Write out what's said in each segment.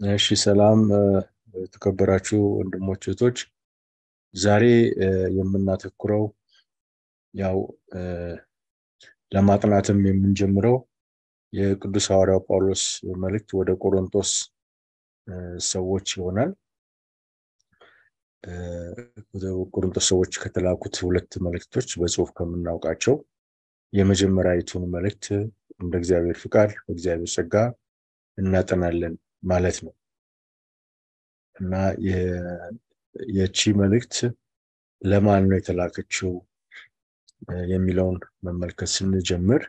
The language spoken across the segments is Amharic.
እሺ ሰላም የተከበራችሁ ወንድሞች እህቶች፣ ዛሬ የምናተኩረው ያው ለማጥናትም የምንጀምረው የቅዱስ ሐዋርያው ጳውሎስ መልእክት ወደ ቆሮንቶስ ሰዎች ይሆናል። ወደ ቆሮንቶስ ሰዎች ከተላኩት ሁለት መልእክቶች በጽሁፍ ከምናውቃቸው የመጀመሪያዊቱን መልእክት እንደ እግዚአብሔር ፍቃድ በእግዚአብሔር ጸጋ እናጠናለን ማለት ነው እና የቺ መልእክት ለማን ነው የተላከችው የሚለውን መመልከት ስንጀምር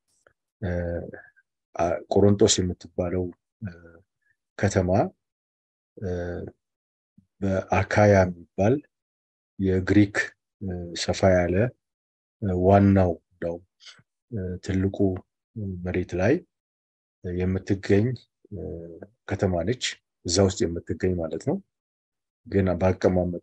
ቆሮንቶስ የምትባለው ከተማ በአካያ የሚባል የግሪክ ሰፋ ያለ ዋናው ው ትልቁ መሬት ላይ የምትገኝ ከተማ ነች። እዛ ውስጥ የምትገኝ ማለት ነው። ግን በአቀማመጧ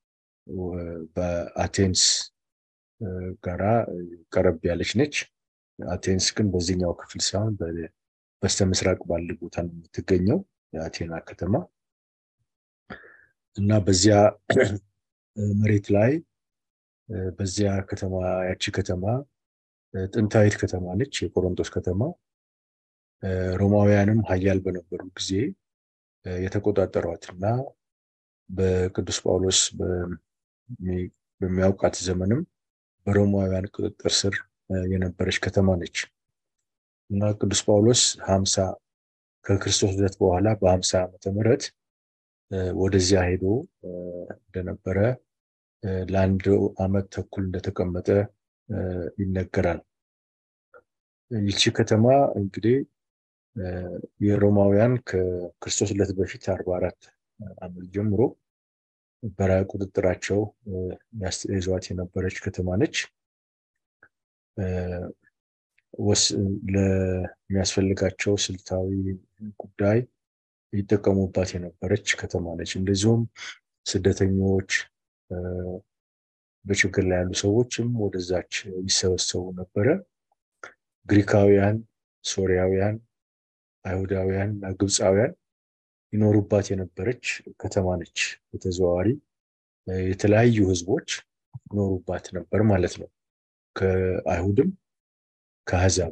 በአቴንስ ጋራ ቀረብ ያለች ነች። አቴንስ ግን በዚህኛው ክፍል ሳይሆን በስተ ምስራቅ ባለ ቦታ ነው የምትገኘው የአቴና ከተማ እና በዚያ መሬት ላይ በዚያ ከተማ ያቺ ከተማ ጥንታዊት ከተማ ነች፣ የቆሮንቶስ ከተማ። ሮማውያንም ሀያል በነበሩ ጊዜ የተቆጣጠሯት እና በቅዱስ ጳውሎስ በሚያውቃት ዘመንም በሮማውያን ቁጥጥር ስር የነበረች ከተማ ነች እና ቅዱስ ጳውሎስ ሀምሳ ከክርስቶስ ልደት በኋላ በሀምሳ ዓመተ ምህረት ወደዚያ ሄዶ እንደነበረ ለአንድ ዓመት ተኩል እንደተቀመጠ ይነገራል። ይቺ ከተማ እንግዲህ የሮማውያን ከክርስቶስ ልደት በፊት አርባ አራት ዓመት ጀምሮ በቁጥጥራቸው ይዟት የነበረች ከተማ ነች። ለሚያስፈልጋቸው ስልታዊ ጉዳይ ይጠቀሙባት የነበረች ከተማ ነች። እንደዚሁም ስደተኞች፣ በችግር ላይ ያሉ ሰዎችም ወደዛች ይሰበሰቡ ነበረ። ግሪካውያን፣ ሶሪያውያን፣ አይሁዳውያን እና ግብፃውያን ይኖሩባት የነበረች ከተማ ነች። በተዘዋዋሪ የተለያዩ ህዝቦች ይኖሩባት ነበር ማለት ነው። ከአይሁድም ከአሕዛብ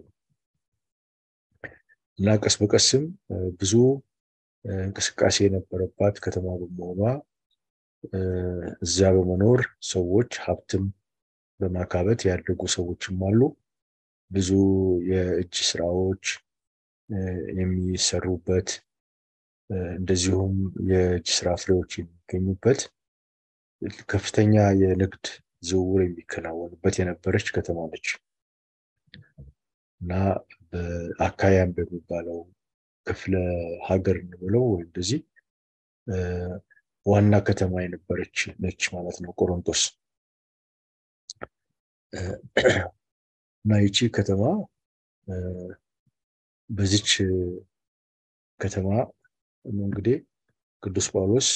እና ቀስ በቀስም ብዙ እንቅስቃሴ የነበረባት ከተማ በመሆኗ እዚያ በመኖር ሰዎች ሀብትም በማካበት ያደጉ ሰዎችም አሉ። ብዙ የእጅ ስራዎች የሚሰሩበት እንደዚሁም የእጅ ስራ ፍሬዎች የሚገኙበት ከፍተኛ የንግድ ዝውውር የሚከናወንበት የነበረች ከተማ ነች እና በአካያም በሚባለው ክፍለ ሀገር እንብለው ወይም እንደዚህ ዋና ከተማ የነበረች ነች ማለት ነው ቆሮንቶስ እና ይቺ ከተማ በዚች ከተማ እንግዲህ ቅዱስ ጳውሎስ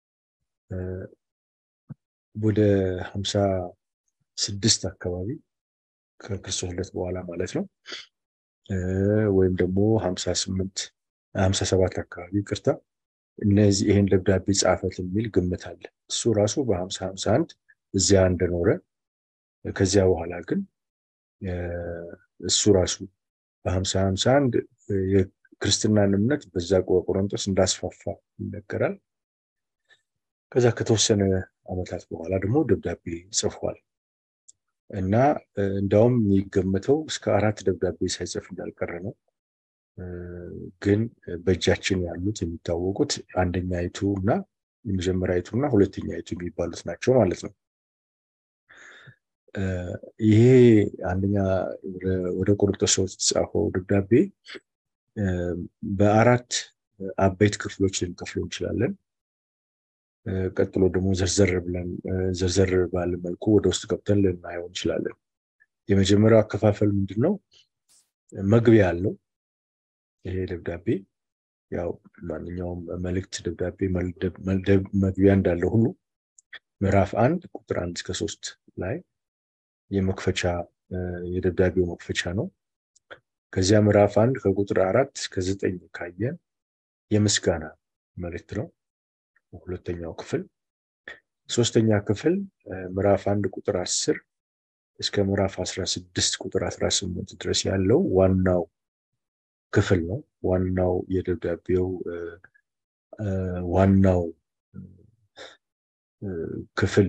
ወደ ሀምሳ ስድስት አካባቢ ከክርስቶስ ልደት በኋላ ማለት ነው ወይም ደግሞ ሀምሳ ስምንት ሀምሳ ሰባት አካባቢ ቅርታ እነዚህ ይሄን ደብዳቤ ጻፈት የሚል ግምት አለ። እሱ ራሱ በሀምሳ ሀምሳ አንድ እዚያ እንደኖረ ከዚያ በኋላ ግን እሱ ራሱ በሀምሳ ሀምሳ አንድ የክርስትናን እምነት በዛ ቆሮንቶስ እንዳስፋፋ ይነገራል። ከዛ ከተወሰነ ዓመታት በኋላ ደግሞ ደብዳቤ ጽፏል እና እንዳውም የሚገመተው እስከ አራት ደብዳቤ ሳይጽፍ እንዳልቀረ ነው። ግን በእጃችን ያሉት የሚታወቁት አንደኛይቱ እና የመጀመሪያይቱ እና ሁለተኛይቱ የሚባሉት ናቸው ማለት ነው። ይሄ አንደኛ ወደ ቆሮንቶስ ሰዎች የተጻፈው ደብዳቤ በአራት አበይት ክፍሎች ልንከፍለው እንችላለን። ቀጥሎ ደግሞ ዘርዘር ብለን ዘርዘር ባለ መልኩ ወደ ውስጥ ገብተን ልናየው እንችላለን። የመጀመሪያው አከፋፈል ምንድን ነው? መግቢያ አለው። ይሄ ደብዳቤ ያው ማንኛውም መልእክት ደብዳቤ መግቢያ እንዳለው ሁሉ ምዕራፍ አንድ ቁጥር አንድ እስከ ሶስት ላይ የመክፈቻ የደብዳቤው መክፈቻ ነው። ከዚያ ምዕራፍ አንድ ከቁጥር አራት እስከ ዘጠኝ ካየን የምስጋና መልእክት ነው ሁለተኛው ክፍል። ሶስተኛ ክፍል ምዕራፍ አንድ ቁጥር አስር እስከ ምዕራፍ 16 ቁጥር 18 ድረስ ያለው ዋናው ክፍል ነው። ዋናው የደብዳቤው ዋናው ክፍል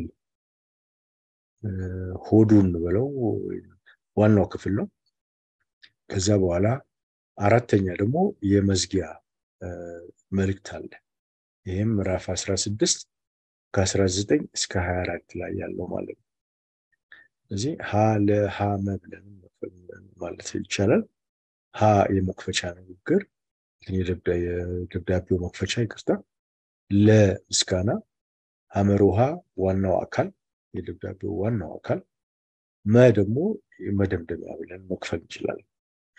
ሆዱን ብለው ዋናው ክፍል ነው። ከዛ በኋላ አራተኛ ደግሞ የመዝጊያ መልእክት አለ። ይህም ምዕራፍ 16 ከ19 እስከ 24 ላይ ያለው ማለት ነው። ስለዚህ ሀ ለሀ መብለን ማለት ይቻላል። ሀ የመክፈቻ ንግግር የደብዳቤው መክፈቻ ይቅርታ፣ ለምስጋና ሐመር ውሃ ዋናው አካል የደብዳቤው ዋናው አካል፣ መ ደግሞ መደምደሚያ ብለን መክፈል እንችላለን።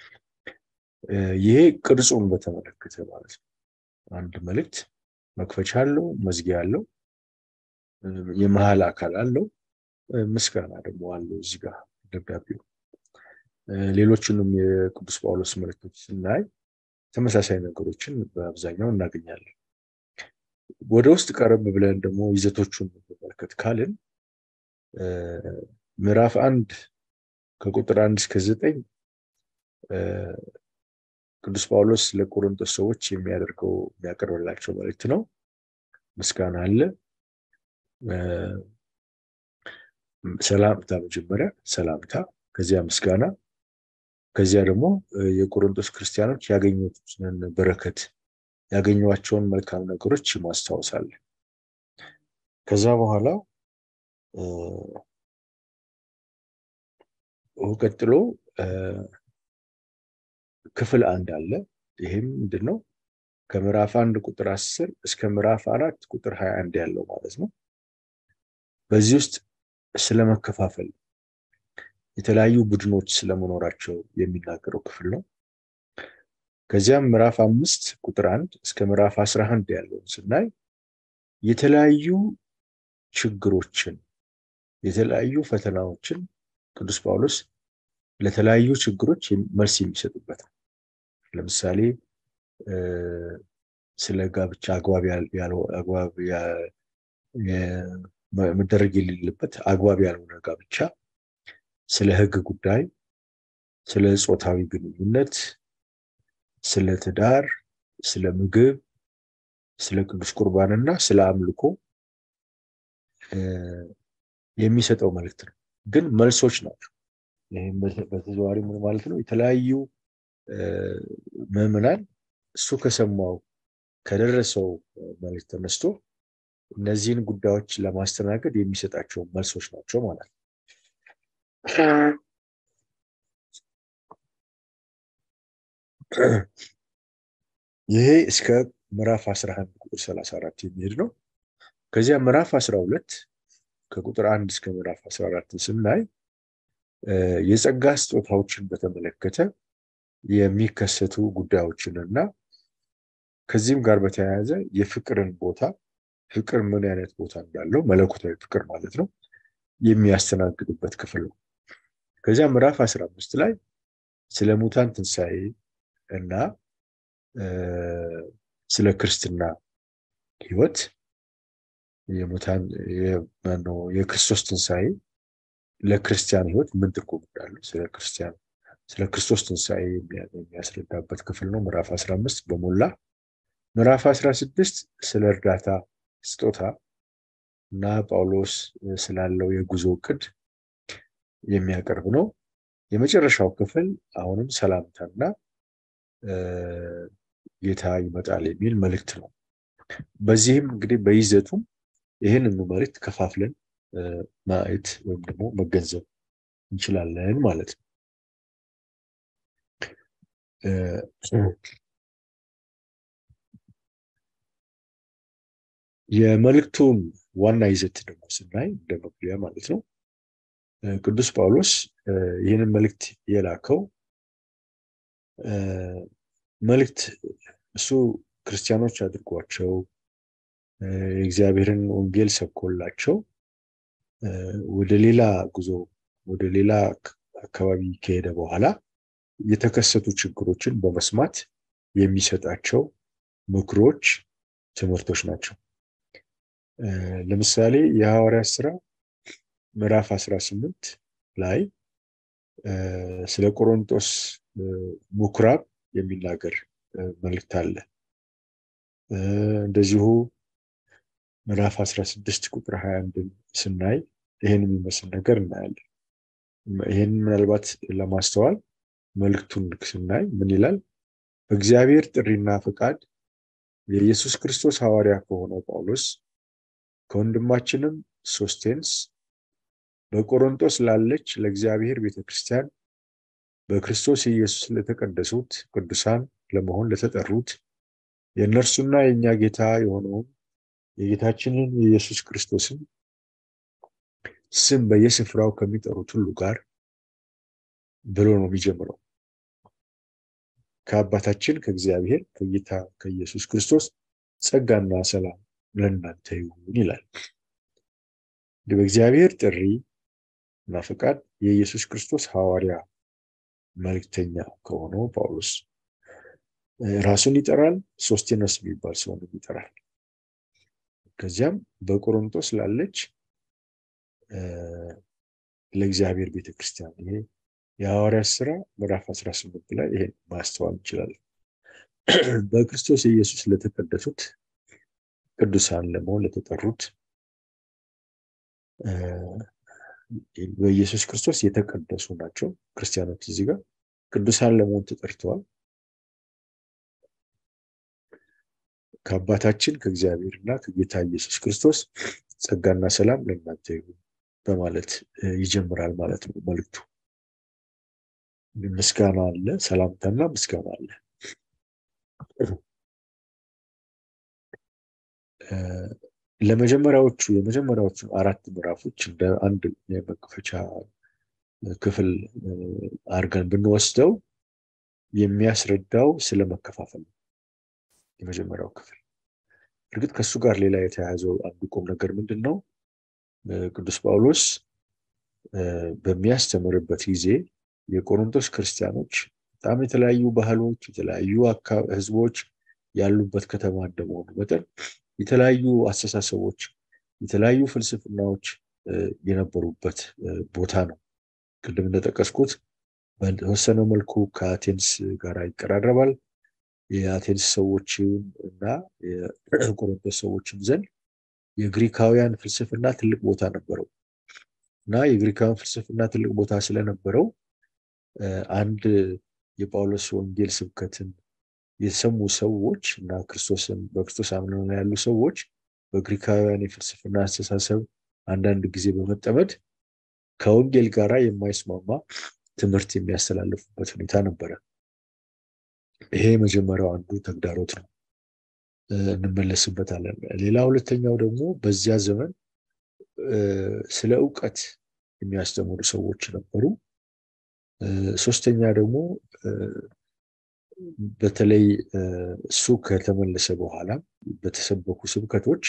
ይሄ ቅርጹን በተመለከተ ማለት ነው። አንድ መልእክት መክፈቻ አለው፣ መዝጊያ አለው፣ የመሀል አካል አለው፣ ምስጋና ደግሞ አለው። እዚህ ጋር ደብዳቤው ሌሎቹንም የቅዱስ ጳውሎስ መልእክቶች ስናይ ተመሳሳይ ነገሮችን በአብዛኛው እናገኛለን። ወደ ውስጥ ቀረብ ብለን ደግሞ ይዘቶቹን መመልከት ካልን ምዕራፍ አንድ ከቁጥር አንድ እስከ ዘጠኝ ቅዱስ ጳውሎስ ለቆሮንቶስ ሰዎች የሚያደርገው የሚያቀርብላቸው መልእክት ነው። ምስጋና አለ። ሰላምታ መጀመሪያ ሰላምታ፣ ከዚያ ምስጋና፣ ከዚያ ደግሞ የቆሮንቶስ ክርስቲያኖች ያገኙትን በረከት ያገኟቸውን መልካም ነገሮች ማስታወሳል። ከዛ በኋላ ቀጥሎ ክፍል አንድ አለ። ይህም ምንድን ነው? ከምዕራፍ አንድ ቁጥር አስር እስከ ምዕራፍ አራት ቁጥር ሀያ አንድ ያለው ማለት ነው። በዚህ ውስጥ ስለመከፋፈል የተለያዩ ቡድኖች ስለመኖራቸው የሚናገረው ክፍል ነው። ከዚያም ምዕራፍ አምስት ቁጥር አንድ እስከ ምዕራፍ አስራ አንድ ያለውን ስናይ የተለያዩ ችግሮችን የተለያዩ ፈተናዎችን ቅዱስ ጳውሎስ ለተለያዩ ችግሮች መልስ የሚሰጥበት ነው። ለምሳሌ ስለ ጋብቻ አግባብ አግባብ መደረግ የሌለበት አግባብ ያልሆነ ጋብቻ፣ ስለ ሕግ ጉዳይ፣ ስለ ጾታዊ ግንኙነት፣ ስለ ትዳር፣ ስለ ምግብ፣ ስለ ቅዱስ ቁርባን እና ስለ አምልኮ የሚሰጠው መልእክት ነው። ግን መልሶች ናቸው። ይህም በተዘዋዋሪ ምን ማለት ነው? የተለያዩ ምዕመናን እሱ ከሰማው ከደረሰው መልእክት ተነስቶ እነዚህን ጉዳዮች ለማስተናገድ የሚሰጣቸው መልሶች ናቸው ማለት ነው። ይሄ እስከ ምዕራፍ 11 ቁጥር 34 የሚሄድ ነው። ከዚያ ምዕራፍ 12 ከቁጥር 1 እስከ ምዕራፍ 14 ስናይ የጸጋ ስጦታዎችን በተመለከተ የሚከሰቱ ጉዳዮችን እና ከዚህም ጋር በተያያዘ የፍቅርን ቦታ ፍቅር ምን አይነት ቦታ እንዳለው መለኮታዊ ፍቅር ማለት ነው የሚያስተናግድበት ክፍል ነው። ከዚያ ምዕራፍ 15 ላይ ስለ ሙታን ትንሣኤ እና ስለ ክርስትና ሕይወት የሙታን የክርስቶስ ትንሣኤ ለክርስቲያን ሕይወት ምን ትርጉም እንዳለው ስለ ክርስቲያን ስለ ክርስቶስ ትንሣኤ የሚያስረዳበት ክፍል ነው። ምዕራፍ 15 በሞላ ምዕራፍ 16 ስለ እርዳታ ስጦታ እና ጳውሎስ ስላለው የጉዞ እቅድ የሚያቀርብ ነው። የመጨረሻው ክፍል አሁንም ሰላምታና ጌታ ይመጣል የሚል መልእክት ነው። በዚህም እንግዲህ በይዘቱም ይህንኑ መልእክት ከፋፍለን ማየት ወይም ደግሞ መገንዘብ እንችላለን ማለት ነው። የመልእክቱን ዋና ይዘት ደግሞ ስናይ እንደ መግቢያ ማለት ነው ቅዱስ ጳውሎስ ይህንን መልእክት የላከው መልእክት እሱ ክርስቲያኖች አድርጓቸው የእግዚአብሔርን ወንጌል ሰብኮላቸው ወደ ሌላ ጉዞ ወደ ሌላ አካባቢ ከሄደ በኋላ የተከሰቱ ችግሮችን በመስማት የሚሰጣቸው ምክሮች፣ ትምህርቶች ናቸው። ለምሳሌ የሐዋርያት ስራ ምዕራፍ 18 ላይ ስለ ቆሮንቶስ ምኩራብ የሚናገር መልእክት አለ። እንደዚሁ ምዕራፍ 16 ቁጥር 21 ስናይ ይህን የሚመስል ነገር እናያለን። ይህን ምናልባት ለማስተዋል መልእክቱን ስናይ ምን ይላል? በእግዚአብሔር ጥሪና ፈቃድ የኢየሱስ ክርስቶስ ሐዋርያ ከሆነው ጳውሎስ ከወንድማችንም ሶስቴንስ በቆሮንቶስ ላለች ለእግዚአብሔር ቤተ ክርስቲያን በክርስቶስ ኢየሱስ ለተቀደሱት ቅዱሳን ለመሆን ለተጠሩት የእነርሱና የእኛ ጌታ የሆነውን የጌታችንን የኢየሱስ ክርስቶስን ስም በየስፍራው ከሚጠሩት ሁሉ ጋር ብሎ ነው የሚጀምረው። ከአባታችን ከእግዚአብሔር ከጌታ ከኢየሱስ ክርስቶስ ጸጋና ሰላም ለእናንተ ይሁን ይላል። በእግዚአብሔር ጥሪ እና ፈቃድ የኢየሱስ ክርስቶስ ሐዋርያ መልእክተኛ ከሆነው ጳውሎስ ራሱን ይጠራል። ሶስቴነስ የሚባል ሰውንም ይጠራል። ከዚያም በቆሮንቶስ ላለች ለእግዚአብሔር ቤተክርስቲያን ይሄ የሐዋርያት ስራ ምዕራፍ 18 ላይ ይሄን ማስተዋል እንችላለን። በክርስቶስ ኢየሱስ ለተቀደሱት ቅዱሳን ለመሆን ለተጠሩት በኢየሱስ ክርስቶስ የተቀደሱ ናቸው ክርስቲያኖች። እዚህ ጋር ቅዱሳን ለመሆን ተጠርተዋል። ከአባታችን ከእግዚአብሔር እና ከጌታ ኢየሱስ ክርስቶስ ጸጋና ሰላም ለእናንተ ይሁን በማለት ይጀምራል ማለት ነው መልእክቱ። ምስጋና አለ፣ ሰላምታና ምስጋና አለ። ለመጀመሪያዎቹ የመጀመሪያዎቹ አራት ምዕራፎች እንደ አንድ የመክፈቻ ክፍል አድርገን ብንወስደው የሚያስረዳው ስለ መከፋፈል ነው። የመጀመሪያው ክፍል እርግጥ ከእሱ ጋር ሌላ የተያያዘው አንዱ ቁም ነገር ምንድን ነው? ቅዱስ ጳውሎስ በሚያስተምርበት ጊዜ የቆሮንቶስ ክርስቲያኖች በጣም የተለያዩ ባህሎች፣ የተለያዩ ህዝቦች ያሉበት ከተማ እንደመሆኑ መጠን የተለያዩ አስተሳሰቦች፣ የተለያዩ ፍልስፍናዎች የነበሩበት ቦታ ነው። ቅድም እንደጠቀስኩት በተወሰነ መልኩ ከአቴንስ ጋር ይቀራረባል። የአቴንስ ሰዎችን እና የቆሮንቶስ ሰዎችም ዘንድ የግሪካውያን ፍልስፍና ትልቅ ቦታ ነበረው እና የግሪካውያን ፍልስፍና ትልቅ ቦታ ስለነበረው አንድ የጳውሎስ ወንጌል ስብከትን የሰሙ ሰዎች እና ክርስቶስን በክርስቶስ አምነው ያሉ ሰዎች በግሪካውያን የፍልስፍና አስተሳሰብ አንዳንድ ጊዜ በመጠመድ ከወንጌል ጋራ የማይስማማ ትምህርት የሚያስተላልፉበት ሁኔታ ነበረ። ይሄ የመጀመሪያው አንዱ ተግዳሮት ነው፣ እንመለስበታለን። ሌላ ሁለተኛው ደግሞ በዚያ ዘመን ስለ እውቀት የሚያስተምሩ ሰዎች ነበሩ። ሶስተኛ ደግሞ በተለይ እሱ ከተመለሰ በኋላ በተሰበኩ ስብከቶች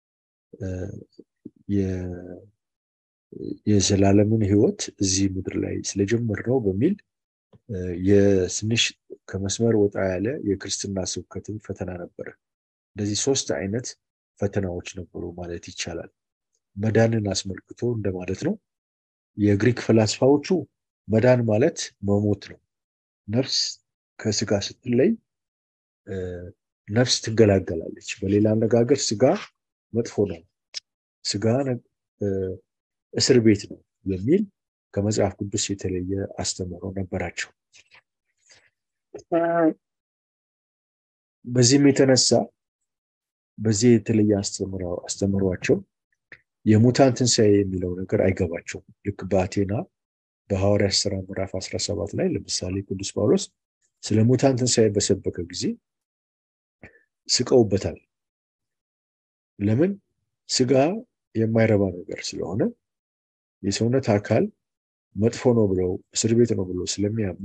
የዘላለምን ሕይወት እዚህ ምድር ላይ ስለጀመር ነው በሚል የትንሽ ከመስመር ወጣ ያለ የክርስትና ስብከትን ፈተና ነበረ። እንደዚህ ሶስት አይነት ፈተናዎች ነበሩ ማለት ይቻላል። መዳንን አስመልክቶ እንደማለት ነው። የግሪክ ፈላስፋዎቹ መዳን ማለት መሞት ነው። ነፍስ ከስጋ ስትለይ ነፍስ ትገላገላለች። በሌላ አነጋገር ስጋ መጥፎ ነው፣ ስጋ እስር ቤት ነው የሚል ከመጽሐፍ ቅዱስ የተለየ አስተምህሮ ነበራቸው። በዚህም የተነሳ በዚህ የተለየ አስተምሯቸው የሙታን ትንሣኤ የሚለው ነገር አይገባቸውም። ልክ በአቴና በሐዋርያት ሥራ ምዕራፍ 17 ላይ ለምሳሌ ቅዱስ ጳውሎስ ስለ ሙታን ትንሣኤ በሰበከ ጊዜ ስቀውበታል። ለምን? ስጋ የማይረባ ነገር ስለሆነ የሰውነት አካል መጥፎ ነው ብለው እስር ቤት ነው ብለው ስለሚያምኑ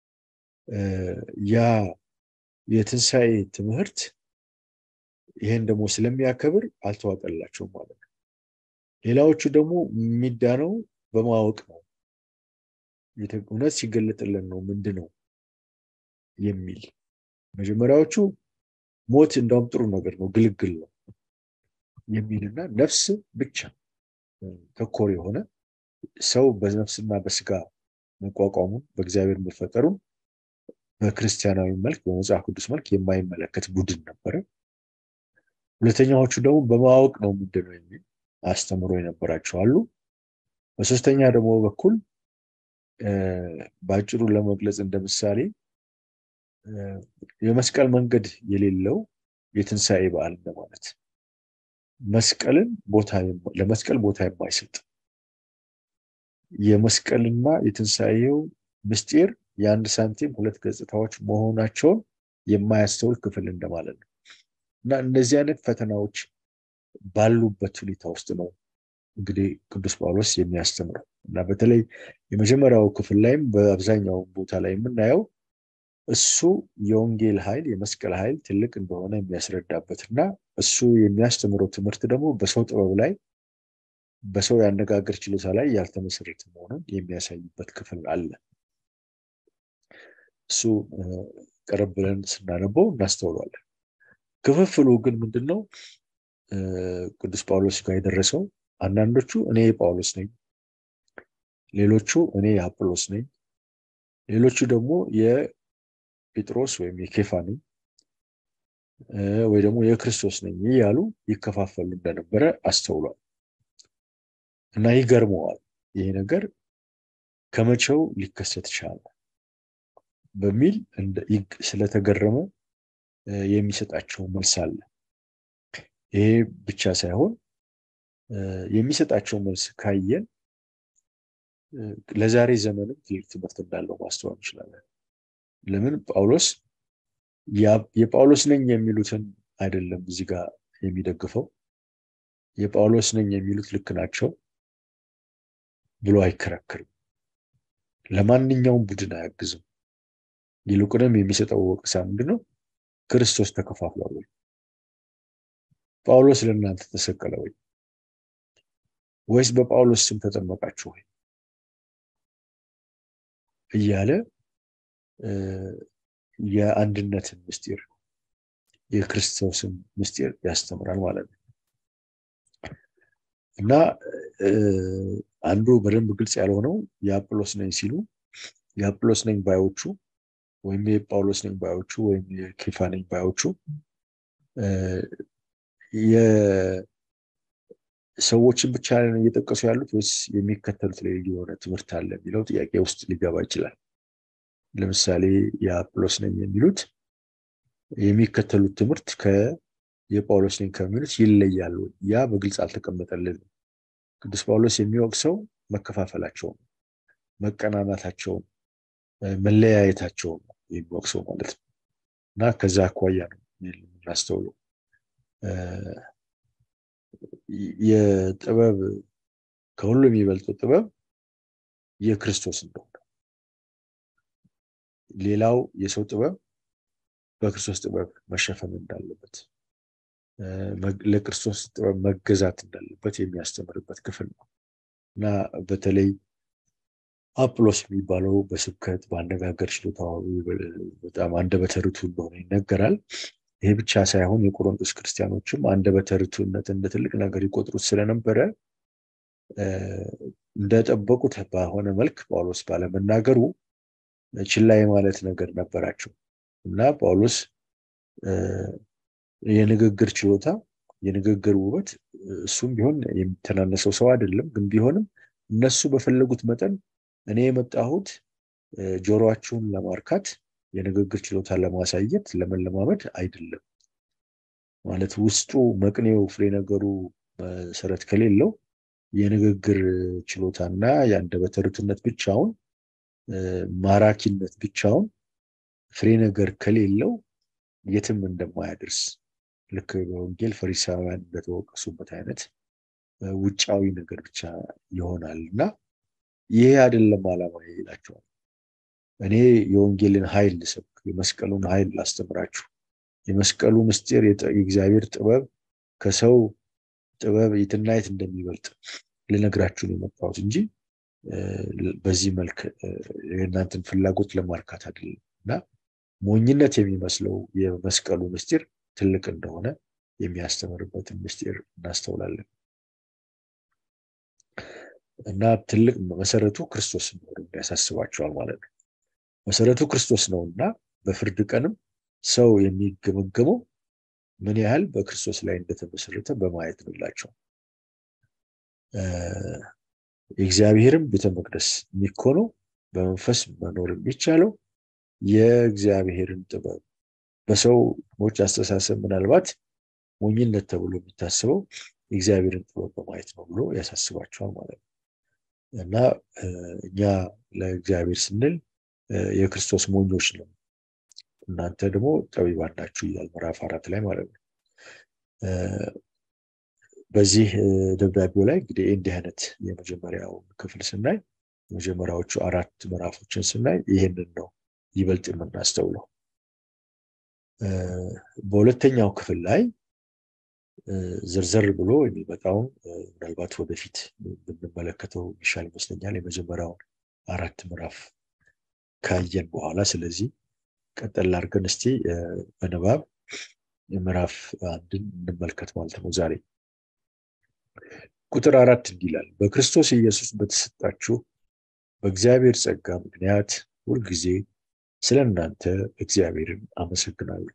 ያ የትንሣኤ ትምህርት ይሄን ደግሞ ስለሚያከብር አልተዋጠላቸውም ማለት ነው። ሌላዎቹ ደግሞ የሚዳነው በማወቅ ነው። እውነት ሲገለጥልን ነው ምንድን ነው የሚል መጀመሪያዎቹ ሞት እንደውም ጥሩ ነገር ነው፣ ግልግል ነው የሚልና ነፍስ ብቻ ተኮር የሆነ ሰው በነፍስና በስጋ መቋቋሙን በእግዚአብሔር መፈጠሩን በክርስቲያናዊ መልክ በመጽሐፍ ቅዱስ መልክ የማይመለከት ቡድን ነበረ። ሁለተኛዎቹ ደግሞ በማወቅ ነው ምንድነው የሚል አስተምሮ የነበራቸው አሉ። በሶስተኛ ደግሞ በኩል በአጭሩ ለመግለጽ እንደ ምሳሌ የመስቀል መንገድ የሌለው የትንሣኤ በዓል እንደማለት መስቀልን ቦታ ለመስቀል ቦታ የማይሰጥ የመስቀልና የትንሣኤው ምስጢር የአንድ ሳንቲም ሁለት ገጽታዎች መሆናቸውን የማያስተውል ክፍል እንደማለት ነው እና እነዚህ አይነት ፈተናዎች ባሉበት ሁኔታ ውስጥ ነው እንግዲህ ቅዱስ ጳውሎስ የሚያስተምረው እና በተለይ የመጀመሪያው ክፍል ላይም በአብዛኛው ቦታ ላይ የምናየው እሱ የወንጌል ኃይል የመስቀል ኃይል ትልቅ እንደሆነ የሚያስረዳበት እና እሱ የሚያስተምረው ትምህርት ደግሞ በሰው ጥበብ ላይ በሰው የአነጋገር ችሎታ ላይ ያልተመሰረተ መሆኑን የሚያሳይበት ክፍል አለ። እሱ ቀረብ ብለን ስናነበው እናስተውሏለን። ክፍፍሉ ግን ምንድን ነው? ቅዱስ ጳውሎስ ጋር የደረሰው አንዳንዶቹ እኔ የጳውሎስ ነኝ፣ ሌሎቹ እኔ የአጵሎስ ነኝ፣ ሌሎቹ ደግሞ የጴጥሮስ ወይም የኬፋ ነኝ ወይ ደግሞ የክርስቶስ ነኝ እያሉ ይከፋፈሉ እንደነበረ አስተውሏል። እና ይገርመዋል። ይሄ ነገር ከመቼው ሊከሰት ይችላል በሚል ስለተገረመ የሚሰጣቸው መልስ አለ። ይሄ ብቻ ሳይሆን የሚሰጣቸው መልስ ካየን ለዛሬ ዘመንም ትልቅ ትምህርት እንዳለው ማስተዋል እንችላለን። ለምን ጳውሎስ የጳውሎስ ነኝ የሚሉትን አይደለም እዚህ ጋር የሚደግፈው የጳውሎስ ነኝ የሚሉት ልክ ናቸው ብሎ አይከራከርም። ለማንኛውም ቡድን አያግዝም። ይልቁንም የሚሰጠው ወቀሳ ምንድነው? ክርስቶስ ተከፋፍሏል ወይ? ጳውሎስ ለእናንተ ተሰቀለ ወይ? ወይስ በጳውሎስ ስም ተጠመቃችሁ ወይ? እያለ የአንድነትን ምስጢር የክርስቶስን ምስጢር ያስተምራል ማለት ነው። እና አንዱ በደንብ ግልጽ ያልሆነው የአጵሎስ ነኝ ሲሉ የአጵሎስ ነኝ ባዮቹ ወይም የጳውሎስ ነኝ ባዮቹ ወይም የኬፋ ነኝ ባዮቹ ሰዎችን ብቻ እየጠቀሱ ያሉት ወይስ የሚከተሉት ላይ የሆነ ትምህርት አለ የሚለው ጥያቄ ውስጥ ሊገባ ይችላል። ለምሳሌ የአጵሎስ ነኝ የሚሉት የሚከተሉት ትምህርት የጳውሎስ ነኝ ከሚሉት ይለያሉ። ያ በግልጽ አልተቀመጠልንም። ቅዱስ ጳውሎስ የሚወቅሰው መከፋፈላቸውን፣ መቀናናታቸውን፣ መለያየታቸውን ነው የሚወቅሰው ማለት ነው እና ከዛ አኳያ ነው የምናስተውለው የጥበብ ከሁሉ የሚበልጠው ጥበብ የክርስቶስ እንደሆነ ሌላው የሰው ጥበብ በክርስቶስ ጥበብ መሸፈን እንዳለበት ለክርስቶስ ጥበብ መገዛት እንዳለበት የሚያስተምርበት ክፍል ነው እና በተለይ አጵሎስ የሚባለው በስብከት በአነጋገር ችሎታው በጣም አንደበተ ርቱዕ እንደሆነ ይነገራል። ይሄ ብቻ ሳይሆን የቆሮንቶስ ክርስቲያኖችም አንደበተ ርቱዕነት እንደ ትልቅ ነገር ይቆጥሩት ስለነበረ እንደጠበቁት በሆነ መልክ ጳውሎስ ባለመናገሩ ችላ የማለት ነገር ነበራቸው እና ጳውሎስ የንግግር ችሎታ የንግግር ውበት እሱም ቢሆን የሚተናነሰው ሰው አይደለም። ግን ቢሆንም እነሱ በፈለጉት መጠን እኔ የመጣሁት ጆሮአችሁን ለማርካት የንግግር ችሎታ ለማሳየት ለመለማመድ አይደለም ማለት ውስጡ መቅኔው ፍሬ ነገሩ መሰረት ከሌለው የንግግር ችሎታና የአንደበተ ርቱዕነት ብቻውን ማራኪነት ብቻውን ፍሬ ነገር ከሌለው የትም እንደማያደርስ ልክ በወንጌል ፈሪሳውያን እንደተወቀሱበት አይነት ውጫዊ ነገር ብቻ ይሆናል እና ይሄ አይደለም ዓላማ ይላቸዋል። እኔ የወንጌልን ኃይል ልሰብክ፣ የመስቀሉን ኃይል ላስተምራችሁ፣ የመስቀሉ ምስጢር የእግዚአብሔር ጥበብ ከሰው ጥበብ የትና የት እንደሚበልጥ ልነግራችሁ ነው የመጣሁት እንጂ በዚህ መልክ የእናንተን ፍላጎት ለማርካት አይደለም እና ሞኝነት የሚመስለው የመስቀሉ ምስጢር ትልቅ እንደሆነ የሚያስተምርበትን ምስጢር እናስተውላለን እና ትልቅ መሰረቱ ክርስቶስ መሆኑን ያሳስባቸዋል ማለት ነው። መሰረቱ ክርስቶስ ነው እና በፍርድ ቀንም ሰው የሚገመገመው ምን ያህል በክርስቶስ ላይ እንደተመሰረተ በማየት ነው ይላቸው። የእግዚአብሔርም ቤተ መቅደስ የሚኮነው በመንፈስ መኖር የሚቻለው የእግዚአብሔርን ጥበብ በሰዎች አስተሳሰብ ምናልባት ሞኝነት ተብሎ የሚታስበው የእግዚአብሔርን ጥበብ በማየት ነው ብሎ ያሳስባቸዋል ማለት ነው እና እኛ ለእግዚአብሔር ስንል የክርስቶስ ሞኞች ነው እናንተ ደግሞ ጠቢባን ናችሁ ይላል ምዕራፍ አራት ላይ ማለት ነው። በዚህ ደብዳቤው ላይ እንግዲህ እንዲህ አይነት የመጀመሪያውን ክፍል ስናይ የመጀመሪያዎቹ አራት ምዕራፎችን ስናይ ይህንን ነው ይበልጥ የምናስተውለው። በሁለተኛው ክፍል ላይ ዝርዝር ብሎ የሚመጣውን ምናልባት ወደፊት ብንመለከተው ይሻል ይመስለኛል። የመጀመሪያውን አራት ምዕራፍ ካየን በኋላ ስለዚህ ቀጠል አድርገን እስቲ በንባብ ምዕራፍ አንድን እንመልከት ማለት ነው ዛሬ ቁጥር አራት እንዲህ ይላል በክርስቶስ ኢየሱስ በተሰጣችሁ በእግዚአብሔር ጸጋ ምክንያት ሁልጊዜ ስለ እናንተ እግዚአብሔርን አመሰግናለሁ።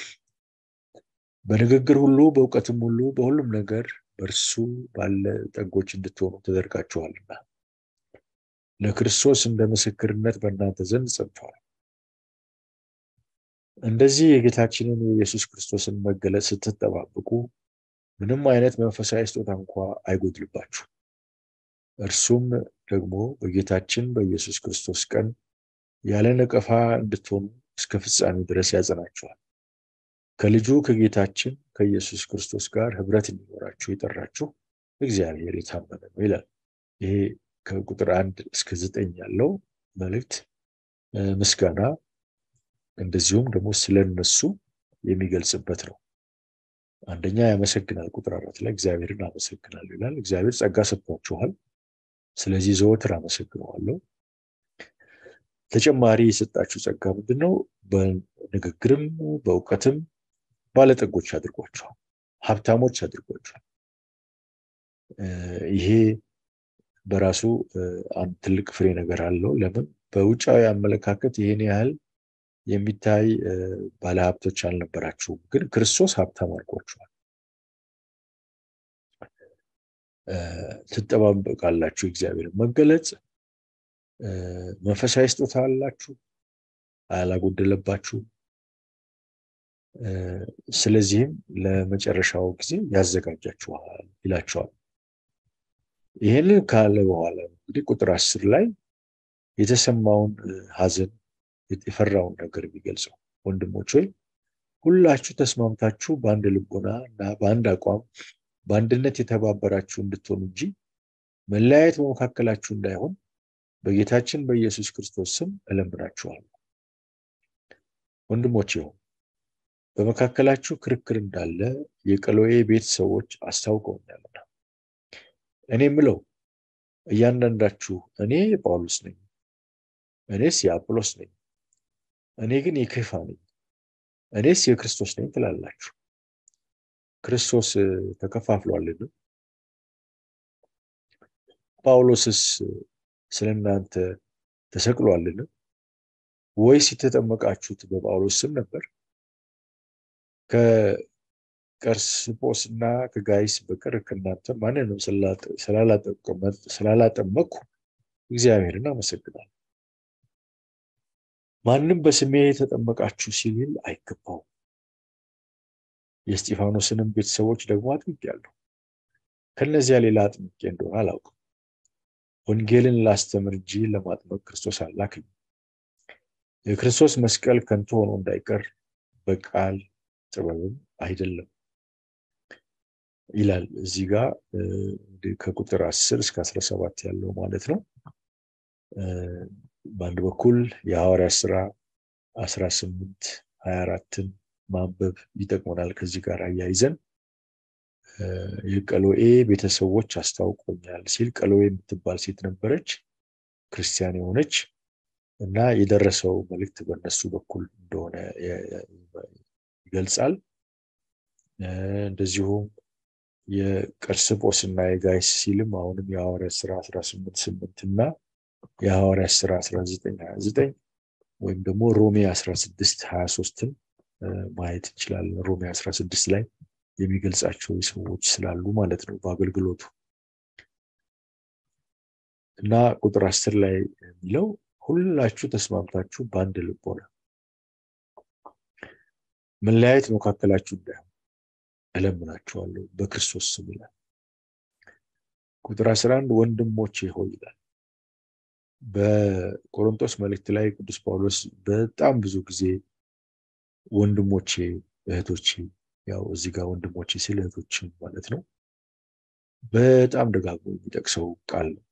በንግግር ሁሉ በእውቀትም ሁሉ በሁሉም ነገር በእርሱ ባለ ጠጎች እንድትሆኑ ተደርጋችኋልና ለክርስቶስ እንደ ምስክርነት በእናንተ ዘንድ ጸንተዋል። እንደዚህ የጌታችንን የኢየሱስ ክርስቶስን መገለጥ ስትጠባበቁ ምንም አይነት መንፈሳዊ ስጦታ እንኳ አይጎድልባችሁ። እርሱም ደግሞ በጌታችን በኢየሱስ ክርስቶስ ቀን ያለ ነቀፋ እንድትሆኑ እስከ ፍጻሜ ድረስ ያጸናችኋል። ከልጁ ከጌታችን ከኢየሱስ ክርስቶስ ጋር ህብረት እንዲኖራችሁ የጠራችሁ እግዚአብሔር የታመነ ነው ይላል። ይሄ ከቁጥር አንድ እስከ ዘጠኝ ያለው መልእክት ምስጋና እንደዚሁም ደግሞ ስለነሱ የሚገልጽበት ነው። አንደኛ ያመሰግናል። ቁጥር አራት ላይ እግዚአብሔርን አመሰግናለሁ ይላል። እግዚአብሔር ጸጋ ሰጥቷችኋል። ስለዚህ ዘወትር አመሰግነዋለሁ። ተጨማሪ የሰጣችሁ ጸጋ ምንድን ነው? በንግግርም በእውቀትም ባለጠጎች አድርጓቸዋል፣ ሀብታሞች አድርጓቸዋል። ይሄ በራሱ አንድ ትልቅ ፍሬ ነገር አለው። ለምን በውጫዊ አመለካከት ይህን ያህል የሚታይ ባለሀብቶች አልነበራችሁም፣ ግን ክርስቶስ ሀብታም አድርጓችኋል። ትጠባበቃላችሁ እግዚአብሔርን መገለጽ። መንፈሳዊ ስጦታ አላችሁ፣ አላጎደለባችሁም። ስለዚህም ለመጨረሻው ጊዜ ያዘጋጃችኋል ይላቸዋል። ይህንን ካለ በኋላ እንግዲህ ቁጥር አስር ላይ የተሰማውን ሐዘን የፈራውን ነገር የሚገልጸው ወንድሞች ሆይ ሁላችሁ ተስማምታችሁ በአንድ ልቦና እና በአንድ አቋም በአንድነት የተባበራችሁ እንድትሆኑ እንጂ መለያየት በመካከላችሁ እንዳይሆን በጌታችን በኢየሱስ ክርስቶስ ስም እለምናችኋለሁ። ወንድሞች ይሁን በመካከላችሁ ክርክር እንዳለ የቀሎዬ ቤት ሰዎች አስታውቀውኛልና እኔ ምለው እያንዳንዳችሁ እኔ የጳውሎስ ነኝ፣ እኔስ የአጵሎስ ነኝ፣ እኔ ግን የኬፋ ነኝ፣ እኔስ የክርስቶስ ነኝ ትላላችሁ። ክርስቶስ ተከፋፍሏልን? ጳውሎስስ ስለ እናንተ ተሰቅሏልን? ወይስ የተጠመቃችሁት በጳውሎስ ስም ነበር? ከቀርስጶስ እና ከጋይስ በቀር ከእናንተ ማንንም ስላላጠመቅኩ እግዚአብሔርን አመሰግናለሁ። ማንም በስሜ የተጠመቃችሁ ሲል አይገባውም። የእስጢፋኖስንም ቤተሰቦች ደግሞ አጥምቄያለሁ። ከነዚያ ሌላ አጥምቄ እንደሆነ አላውቅም። ወንጌልን ላስተምር እንጂ ለማጥመቅ ክርስቶስ አላከኝ። የክርስቶስ መስቀል ከንቱ ሆኖ እንዳይቀር በቃል ጥበብም አይደለም ይላል። እዚህ ጋር ከቁጥር አስር እስከ አስራ ሰባት ያለው ማለት ነው። በአንድ በኩል የሐዋርያ ስራ አስራ ስምንት ሀያ አራትን ማንበብ ይጠቅመናል። ከዚህ ጋር አያይዘን የቀሎኤ ቤተሰቦች አስታውቆኛል ሲል ቀሎኤ የምትባል ሴት ነበረች፣ ክርስቲያን የሆነች እና የደረሰው መልእክት በእነሱ በኩል እንደሆነ ይገልጻል። እንደዚሁም የቀርስጶስ እና የጋይስ ሲልም አሁንም የሐዋርያት ስራ 18 8 እና የሐዋርያት ስራ 19 29 ወይም ደግሞ ሮሜ 16 23ን ማየት እንችላለን። ሮሜ 16 ላይ የሚገልጻቸው ሰዎች ስላሉ ማለት ነው በአገልግሎቱ እና ቁጥር አስር ላይ የሚለው ሁላችሁ ተስማምታችሁ በአንድ ልብ ሆነ መለያየት መካከላችሁ እንዳይሆን እለምናችኋለሁ በክርስቶስ ስም ይላል። ቁጥር 11 ወንድሞቼ ሆይ ይላል። በቆሮንቶስ መልእክት ላይ ቅዱስ ጳውሎስ በጣም ብዙ ጊዜ ወንድሞቼ እህቶቼ፣ ያው እዚህ ጋር ወንድሞቼ ሲል እህቶች ማለት ነው፣ በጣም ደጋግሞ የሚጠቅሰው ቃል ነው።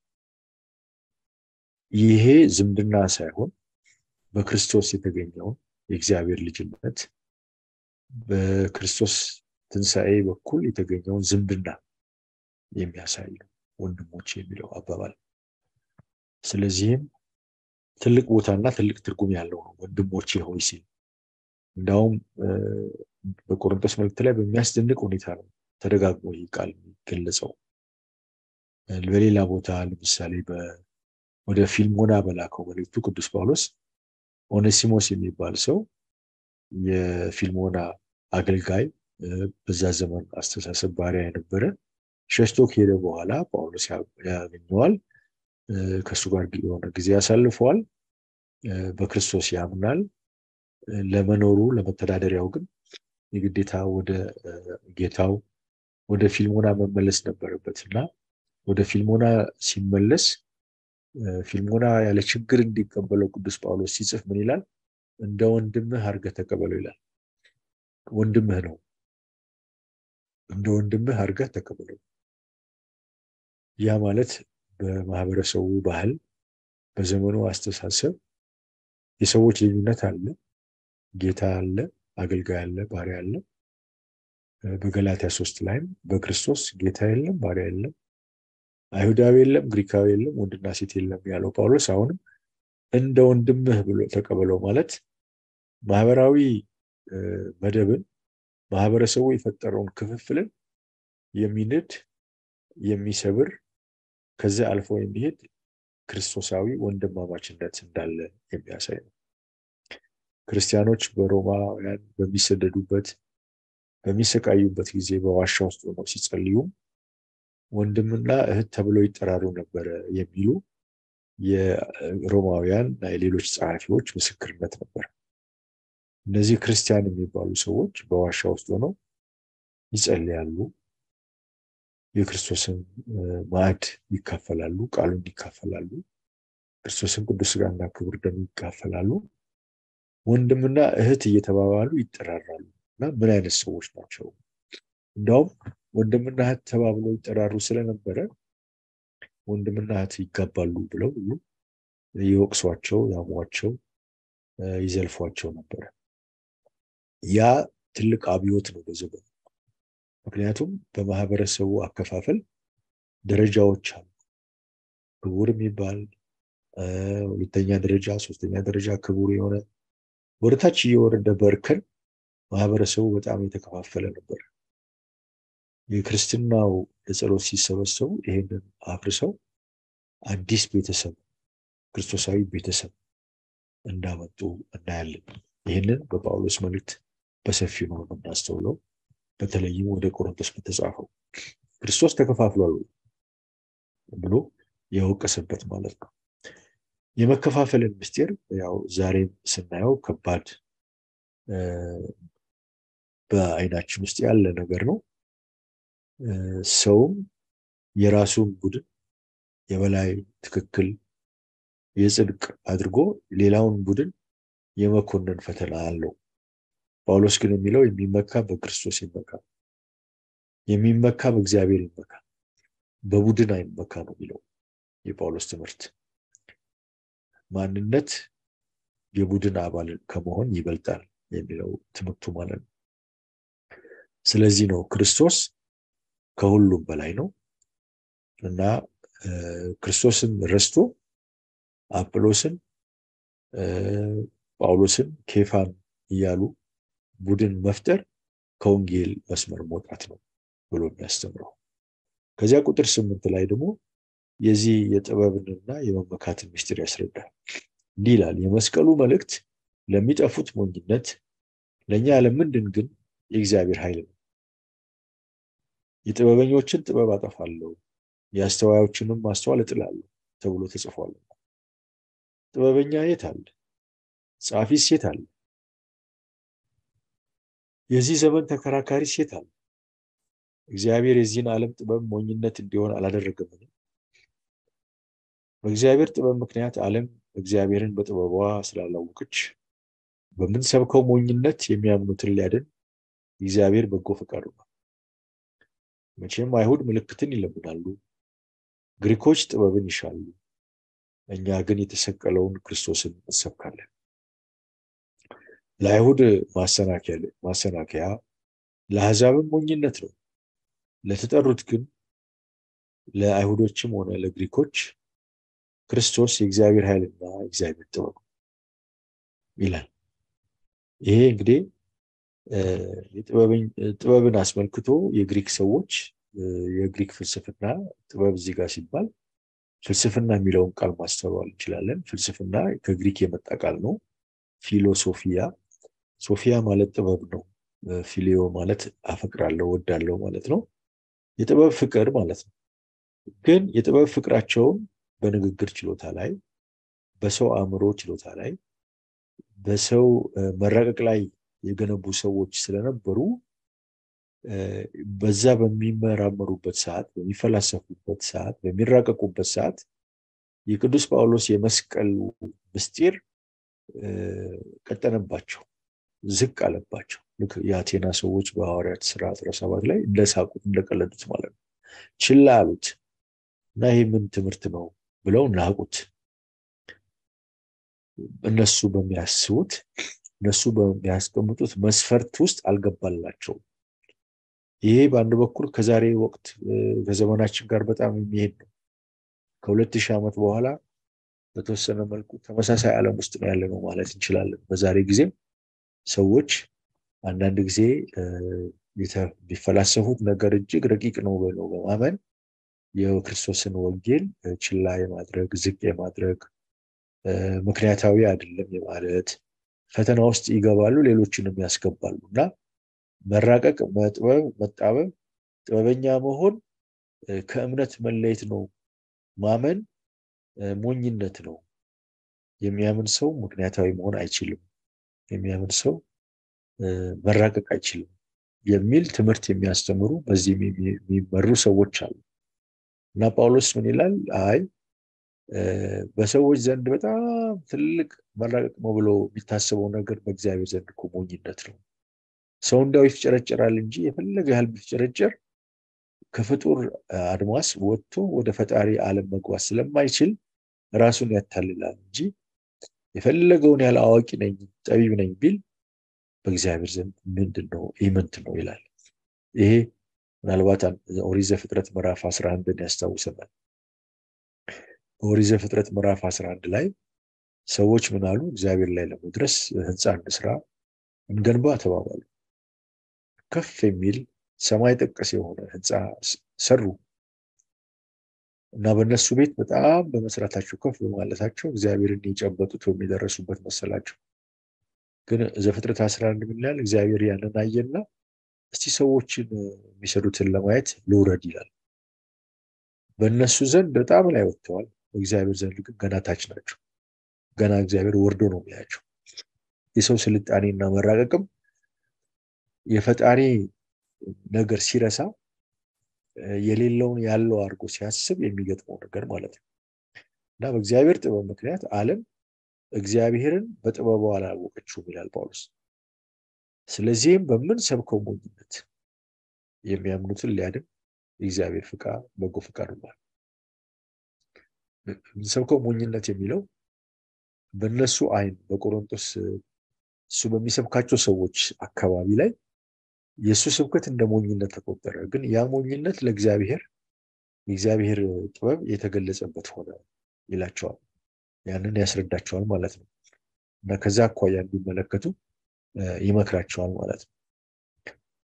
ይሄ ዝምድና ሳይሆን በክርስቶስ የተገኘውን የእግዚአብሔር ልጅነት በክርስቶስ ትንሣኤ በኩል የተገኘውን ዝምድና የሚያሳይ ነው ወንድሞች የሚለው አባባል። ስለዚህም ትልቅ ቦታና ትልቅ ትርጉም ያለው ነው ወንድሞቼ ሆይ ሲል። እንዳውም በቆሮንቶስ መልእክት ላይ በሚያስደንቅ ሁኔታ ነው ተደጋግሞ ይህ ቃል የሚገለጸው። በሌላ ቦታ ለምሳሌ ወደ ፊልሞና በላከው መልእክቱ ቅዱስ ጳውሎስ ኦኔሲሞስ የሚባል ሰው የፊልሞና አገልጋይ በዛ ዘመን አስተሳሰብ ባሪያ የነበረ ሸሽቶ ከሄደ በኋላ ጳውሎስ ያገኘዋል። ከእሱ ጋር የሆነ ጊዜ ያሳልፈዋል። በክርስቶስ ያምናል። ለመኖሩ ለመተዳደሪያው ግን የግዴታ ወደ ጌታው ወደ ፊልሞና መመለስ ነበረበት እና ወደ ፊልሞና ሲመለስ ፊልሞና ያለ ችግር እንዲቀበለው ቅዱስ ጳውሎስ ሲጽፍ ምን ይላል? እንደ ወንድምህ አድርገህ ተቀበለው ይላል። ወንድምህ ነው። እንደ ወንድምህ አድርገህ ተቀበለው። ያ ማለት በማህበረሰቡ ባህል፣ በዘመኑ አስተሳሰብ የሰዎች ልዩነት አለ። ጌታ አለ፣ አገልጋይ አለ፣ ባሪያ አለ። በገላትያ ሶስት ላይም በክርስቶስ ጌታ የለም፣ ባሪያ የለም፣ አይሁዳዊ የለም፣ ግሪካዊ የለም፣ ወንድና ሴት የለም ያለው ጳውሎስ አሁንም እንደ ወንድምህ ብሎ ተቀበለው ማለት ማህበራዊ መደብን ማህበረሰቡ የፈጠረውን ክፍፍልን የሚንድ የሚሰብር ከዚያ አልፎ የሚሄድ ክርስቶሳዊ ወንድማማችነት እንዳለ የሚያሳይ ነው። ክርስቲያኖች በሮማውያን በሚሰደዱበት በሚሰቃዩበት ጊዜ በዋሻ ውስጥ ሆነው ሲጸልዩ ወንድምና እህት ተብለው ይጠራሩ ነበረ የሚሉ የሮማውያን እና የሌሎች ጸሐፊዎች ምስክርነት ነበር። እነዚህ ክርስቲያን የሚባሉ ሰዎች በዋሻ ውስጥ ሆነው ይጸልያሉ፣ የክርስቶስን ማዕድ ይካፈላሉ፣ ቃሉን ይካፈላሉ፣ ክርስቶስን ቅዱስ ሥጋና ክቡር ደም ይካፈላሉ፣ ወንድምና እህት እየተባባሉ ይጠራራሉ። እና ምን አይነት ሰዎች ናቸው? እንዲያውም ወንድምና እህት ተባብለው ይጠራሩ ስለነበረ ወንድምና እህት ይጋባሉ ብለው ሁሉ ይወቅሷቸው፣ ያሟቸው፣ ይዘልፏቸው ነበረ። ያ ትልቅ አብዮት ነው በዘመኑ። ምክንያቱም በማህበረሰቡ አከፋፈል ደረጃዎች አሉ። ክቡር የሚባል ሁለተኛ ደረጃ፣ ሶስተኛ ደረጃ ክቡር የሆነ ወደታች እየወረደ በእርከን ማህበረሰቡ በጣም የተከፋፈለ ነበር። የክርስትናው ለጸሎት ሲሰበሰቡ ይሄንን አፍርሰው አዲስ ቤተሰብ ክርስቶሳዊ ቤተሰብ እንዳመጡ እናያለን። ይህንን በጳውሎስ መልእክት በሰፊው ነው የምናስተውለው። በተለይም ወደ ቆሮንቶስ በተጻፈው ክርስቶስ ተከፋፍሏል ብሎ የወቀሰበት ማለት ነው። የመከፋፈልን ምስጢር ያው ዛሬም ስናየው ከባድ በአይናችን ውስጥ ያለ ነገር ነው። ሰውም የራሱን ቡድን የበላይ ትክክል የጽድቅ አድርጎ ሌላውን ቡድን የመኮንን ፈተና አለው። ጳውሎስ ግን የሚለው የሚመካ በክርስቶስ ይመካ፣ የሚመካ በእግዚአብሔር ይመካ፣ በቡድን አይመካ ነው የሚለው የጳውሎስ ትምህርት። ማንነት የቡድን አባል ከመሆን ይበልጣል የሚለው ትምህርቱ ማለት ነው። ስለዚህ ነው ክርስቶስ ከሁሉም በላይ ነው እና ክርስቶስን ረስቶ አጵሎስን፣ ጳውሎስን፣ ኬፋን እያሉ ቡድን መፍጠር ከወንጌል መስመር መውጣት ነው ብሎ የሚያስተምረው። ከዚያ ቁጥር ስምንት ላይ ደግሞ የዚህ የጥበብንና የመመካትን ምስጢር ያስረዳል። እንዲህ ይላል፣ የመስቀሉ መልእክት ለሚጠፉት ሞኝነት፣ ለእኛ ለምንድን ግን የእግዚአብሔር ኃይል ነው። የጥበበኞችን ጥበብ አጠፋለሁ፣ የአስተዋዮችንም ማስተዋል እጥላለሁ ተብሎ ተጽፏል። ጥበበኛ የት አለ? ጸሐፊስ የት አለ? የዚህ ዘመን ተከራካሪ ሴት አለ? እግዚአብሔር የዚህን ዓለም ጥበብ ሞኝነት እንዲሆን አላደረገምን? በእግዚአብሔር ጥበብ ምክንያት ዓለም እግዚአብሔርን በጥበቧ ስላላወቀች በምንሰብከው ሞኝነት የሚያምኑትን ሊያድን እግዚአብሔር በጎ ፈቃዱ ነው። መቼም አይሁድ ምልክትን ይለምናሉ፣ ግሪኮች ጥበብን ይሻሉ፣ እኛ ግን የተሰቀለውን ክርስቶስን እንሰብካለን። ለአይሁድ ማሰናከያ ለአሕዛብም ሞኝነት ነው። ለተጠሩት ግን ለአይሁዶችም ሆነ ለግሪኮች ክርስቶስ የእግዚአብሔር ኃይልና የእግዚአብሔር ጥበብ ይላል። ይሄ እንግዲህ ጥበብን አስመልክቶ የግሪክ ሰዎች የግሪክ ፍልስፍና ጥበብ እዚህ ጋር ሲባል ፍልስፍና የሚለውን ቃል ማስተዋል እንችላለን። ፍልስፍና ከግሪክ የመጣ ቃል ነው። ፊሎሶፊያ ሶፊያ ማለት ጥበብ ነው። ፊሊዮ ማለት አፈቅራለሁ፣ ወዳለሁ ማለት ነው። የጥበብ ፍቅር ማለት ነው። ግን የጥበብ ፍቅራቸውን በንግግር ችሎታ ላይ፣ በሰው አእምሮ ችሎታ ላይ፣ በሰው መራቀቅ ላይ የገነቡ ሰዎች ስለነበሩ በዛ በሚመራመሩበት ሰዓት፣ በሚፈላሰፉበት ሰዓት፣ በሚራቀቁበት ሰዓት የቅዱስ ጳውሎስ የመስቀሉ ምስጢር ቀጠነባቸው፣ ዝቅ አለባቸው። ልክ የአቴና ሰዎች በሐዋርያት ስራ አስራ ሰባት ላይ እንደሳቁት እንደቀለዱት ማለት ነው። ችላ አሉት እና ይህ ምን ትምህርት ነው ብለው ናቁት። እነሱ በሚያስቡት እነሱ በሚያስቀምጡት መስፈርት ውስጥ አልገባላቸውም። ይሄ በአንድ በኩል ከዛሬ ወቅት ከዘመናችን ጋር በጣም የሚሄድ ነው። ከሁለት ሺህ ዓመት በኋላ በተወሰነ መልኩ ተመሳሳይ ዓለም ውስጥ ነው ያለ ነው ማለት እንችላለን። በዛሬ ጊዜም ሰዎች አንዳንድ ጊዜ የሚፈላሰፉት ነገር እጅግ ረቂቅ ነው ብለው በማመን የክርስቶስን ወንጌል ችላ የማድረግ ዝቅ የማድረግ ምክንያታዊ አይደለም የማለት ፈተና ውስጥ ይገባሉ፣ ሌሎችንም ያስገባሉ እና መራቀቅ፣ መጥበብ፣ መጣበብ፣ ጥበበኛ መሆን ከእምነት መለየት ነው። ማመን ሞኝነት ነው። የሚያምን ሰው ምክንያታዊ መሆን አይችልም። የሚያምን ሰው መራቀቅ አይችልም የሚል ትምህርት የሚያስተምሩ በዚህ የሚመሩ ሰዎች አሉ እና ጳውሎስ ምን ይላል? አይ በሰዎች ዘንድ በጣም ትልቅ መራቀቅ ነው ብሎ የሚታሰበው ነገር በእግዚአብሔር ዘንድ እኮ ሞኝነት ነው። ሰው እንዳው ይፍጨረጨራል እንጂ የፈለገ ያህል ቢፍጨረጨር ከፍጡር አድማስ ወጥቶ ወደ ፈጣሪ ዓለም መግባት ስለማይችል ራሱን ያታልላል እንጂ የፈለገውን ያህል አዋቂ ነኝ ጠቢብ ነኝ ቢል በእግዚአብሔር ዘንድ ምንድን ነው ኢምንት ነው ይላል። ይሄ ምናልባት ኦሪት ዘፍጥረት ምዕራፍ 11ን ያስታውሰናል። በኦሪት ዘፍጥረት ምዕራፍ 11 ላይ ሰዎች ምን አሉ? እግዚአብሔር ላይ ለመድረስ ህንፃ እንስራ እንገንባ ተባባሉ። ከፍ የሚል ሰማይ ጠቀስ የሆነ ህንፃ ሰሩ እና በእነሱ ቤት በጣም በመስራታቸው ከፍ በማለታቸው እግዚአብሔርን የጨበጡት የሚደረሱበት መሰላቸው። ግን ዘፍጥረት 11 ምን ይላል? እግዚአብሔር ያንን አየና እስቲ ሰዎችን የሚሰሩትን ለማየት ልውረድ ይላል። በእነሱ ዘንድ በጣም ላይ ወጥተዋል። በእግዚአብሔር ዘንድ ግን ገና ታች ናቸው። ገና እግዚአብሔር ወርዶ ነው የሚያቸው። የሰው ስልጣኔና መራቀቅም የፈጣሪ ነገር ሲረሳ የሌለውን ያለው አድርጎ ሲያስብ የሚገጥመው ነገር ማለት ነው እና በእግዚአብሔር ጥበብ ምክንያት ዓለም እግዚአብሔርን በጥበቡ አላወቀችውም ይላል ጳውሎስ። ስለዚህም በምንሰብከው ሞኝነት የሚያምኑትን ሊያድን የእግዚአብሔር ፍቃድ በጎ ፍቃድ ሆኗል። የምንሰብከው ሞኝነት የሚለው በእነሱ አይን በቆሮንቶስ እሱ በሚሰብካቸው ሰዎች አካባቢ ላይ የእሱ ስብከት እንደ ሞኝነት ተቆጠረ። ግን ያ ሞኝነት ለእግዚአብሔር የእግዚአብሔር ጥበብ የተገለጸበት ሆነ ይላቸዋል። ያንን ያስረዳቸዋል ማለት ነው እና ከዛ አኳያ እንዲመለከቱ ይመክራቸዋል ማለት ነው።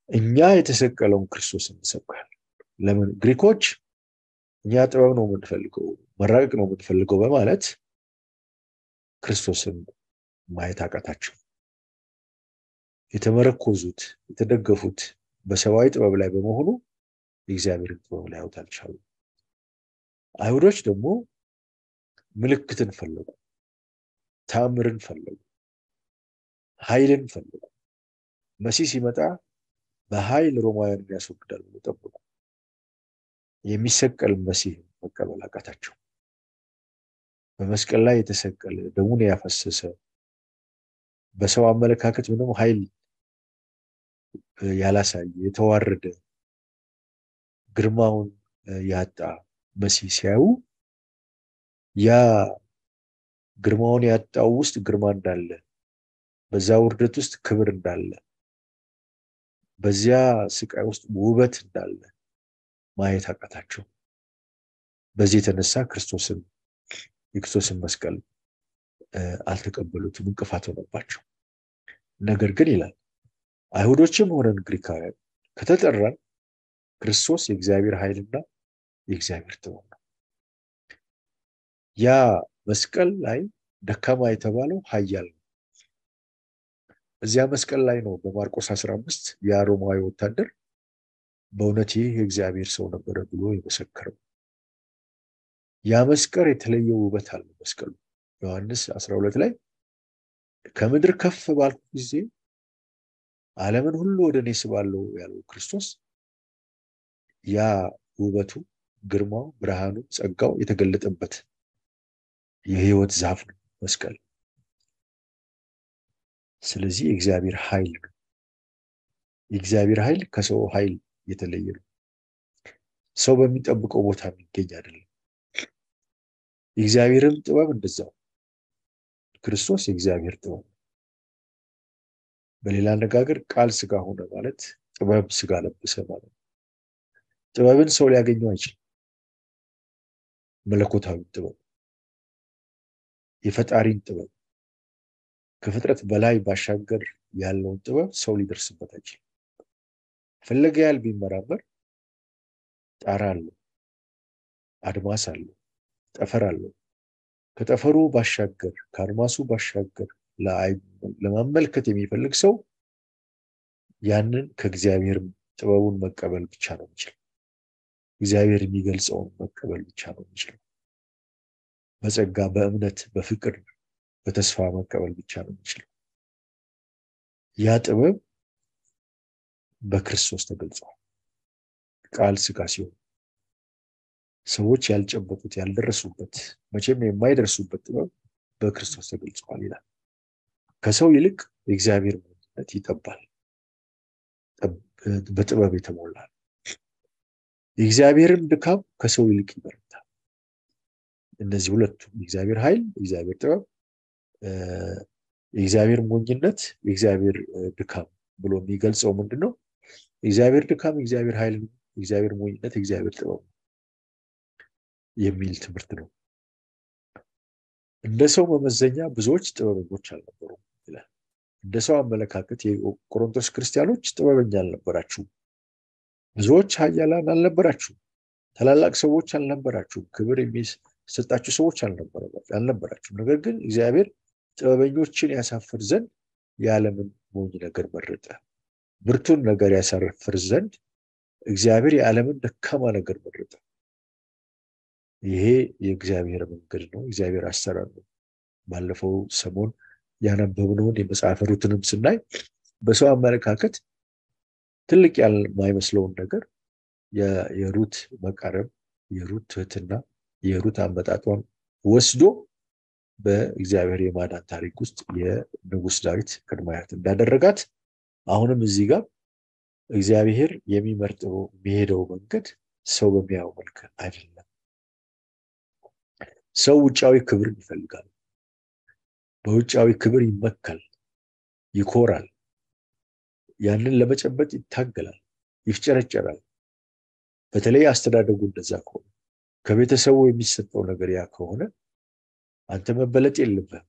እኛ የተሰቀለውን ክርስቶስ እንሰብካለን። ለምን ግሪኮች እኛ ጥበብ ነው የምንፈልገው መራቀቅ ነው የምንፈልገው በማለት ክርስቶስን ማየት አቃታቸው። የተመረኮዙት የተደገፉት በሰብአዊ ጥበብ ላይ በመሆኑ የእግዚአብሔርን ጥበብ ላይ ያውት አልቻሉ። አይሁዶች ደግሞ ምልክትን ፈለጉ፣ ተአምርን ፈለጉ፣ ኃይልን ፈለጉ። መሲህ ሲመጣ በኃይል ሮማውያንን ያስወግዳል ብሎ ጠበቁ። የሚሰቀል መሲህ መቀበል አቃታቸው። በመስቀል ላይ የተሰቀለ ደሙን ያፈሰሰ በሰው አመለካከት ምንም ኃይል ያላሳየ የተዋረደ ግርማውን ያጣ መሲህ ሲያዩ ያ ግርማውን ያጣው ውስጥ ግርማ እንዳለ፣ በዛ ውርደት ውስጥ ክብር እንዳለ፣ በዚያ ስቃይ ውስጥ ውበት እንዳለ ማየት አቃታቸው። በዚህ የተነሳ ክርስቶስን የክርስቶስን መስቀል አልተቀበሉትም፣ እንቅፋት ሆነባቸው። ነገር ግን ይላል አይሁዶችም ሆነን ግሪካውያን ከተጠራን ክርስቶስ የእግዚአብሔር ኃይልና የእግዚአብሔር ጥበብ ነው። ያ መስቀል ላይ ደካማ የተባለው ኃያል ነው። እዚያ መስቀል ላይ ነው በማርቆስ 15 ያ ሮማዊ ወታደር በእውነት ይህ የእግዚአብሔር ሰው ነበረ ብሎ የመሰከረው። ያ መስቀል የተለየ ውበት አለው። መስቀሉ ዮሐንስ 12 ላይ ከምድር ከፍ ባልኩ ጊዜ ዓለምን ሁሉ ወደ እኔ ስባለው ያለው ክርስቶስ ያ ውበቱ፣ ግርማው፣ ብርሃኑ፣ ጸጋው የተገለጠበት የህይወት ዛፍ ነው መስቀል። ስለዚህ የእግዚአብሔር ኃይል ነው። የእግዚአብሔር ኃይል ከሰው ኃይል የተለየ ነው። ሰው በሚጠብቀው ቦታ የሚገኝ አይደለም። የእግዚአብሔርም ጥበብ እንደዛው ክርስቶስ የእግዚአብሔር ጥበብ ነው። በሌላ አነጋገር ቃል ስጋ ሆነ ማለት ጥበብ ስጋ ለበሰ ማለት ነው። ጥበብን ሰው ሊያገኘው አይችልም። መለኮታዊ ጥበብ፣ የፈጣሪን ጥበብ ከፍጥረት በላይ ባሻገር ያለውን ጥበብ ሰው ሊደርስበት አይችልም። ፈለገ ያህል ቢመራመር ጣራ አለው፣ አድማስ አለው፣ ጠፈር አለው። ከጠፈሩ ባሻገር ከአድማሱ ባሻገር ለማመልከት የሚፈልግ ሰው ያንን ከእግዚአብሔር ጥበቡን መቀበል ብቻ ነው የሚችለው። እግዚአብሔር የሚገልጸውን መቀበል ብቻ ነው የሚችለው። በጸጋ በእምነት በፍቅር በተስፋ መቀበል ብቻ ነው የሚችለው። ያ ጥበብ በክርስቶስ ተገልጿል። ቃል ስጋ ሲሆን ሰዎች ያልጨበጡት ያልደረሱበት መቼም የማይደርሱበት ጥበብ በክርስቶስ ተገልጿል ይላል። ከሰው ይልቅ የእግዚአብሔር ማንነት ይጠባል፣ በጥበብ የተሞላ የእግዚአብሔርን ድካም ከሰው ይልቅ ይበረታል። እነዚህ ሁለቱም የእግዚአብሔር ኃይል፣ የእግዚአብሔር ጥበብ፣ የእግዚአብሔር ሞኝነት፣ የእግዚአብሔር ድካም ብሎ የሚገልጸው ምንድን ነው? የእግዚአብሔር ድካም፣ የእግዚአብሔር ኃይል፣ የእግዚአብሔር ሞኝነት፣ የእግዚአብሔር ጥበብ የሚል ትምህርት ነው። እንደ ሰው መመዘኛ ብዙዎች ጥበበኞች አልነበሩም ይላል። እንደ ሰው አመለካከት የቆሮንቶስ ክርስቲያኖች ጥበበኛ አልነበራችሁም። ብዙዎች ኃያላን አልነበራችሁም። ታላላቅ ሰዎች አልነበራችሁም። ክብር የሚሰጣችሁ ሰዎች አልነበራችሁም። ነገር ግን እግዚአብሔር ጥበበኞችን ያሳፍር ዘንድ የዓለምን ሞኝ ነገር መረጠ። ብርቱን ነገር ያሳፍር ዘንድ እግዚአብሔር የዓለምን ደካማ ነገር መረጠ። ይሄ የእግዚአብሔር መንገድ ነው። እግዚአብሔር አሰራር ነው። ባለፈው ሰሞን ያነበብነውን የመጽሐፈ ሩትንም ስናይ በሰው አመለካከት ትልቅ ያልማይመስለውን ነገር የሩት መቃረብ፣ የሩት ትህትና፣ የሩት አመጣጧን ወስዶ በእግዚአብሔር የማዳን ታሪክ ውስጥ የንጉሥ ዳዊት ቅድመ አያት እንዳደረጋት አሁንም እዚህ ጋር እግዚአብሔር የሚመርጠው የሚሄደው መንገድ ሰው በሚያየው መልክ አይደለም። ሰው ውጫዊ ክብርን ይፈልጋል። በውጫዊ ክብር ይመካል፣ ይኮራል። ያንን ለመጨበጥ ይታገላል፣ ይፍጨረጨራል። በተለይ አስተዳደጉ እንደዛ ከሆነ ከቤተሰቡ የሚሰጠው ነገር ያ ከሆነ አንተ መበለጥ የለብህም፣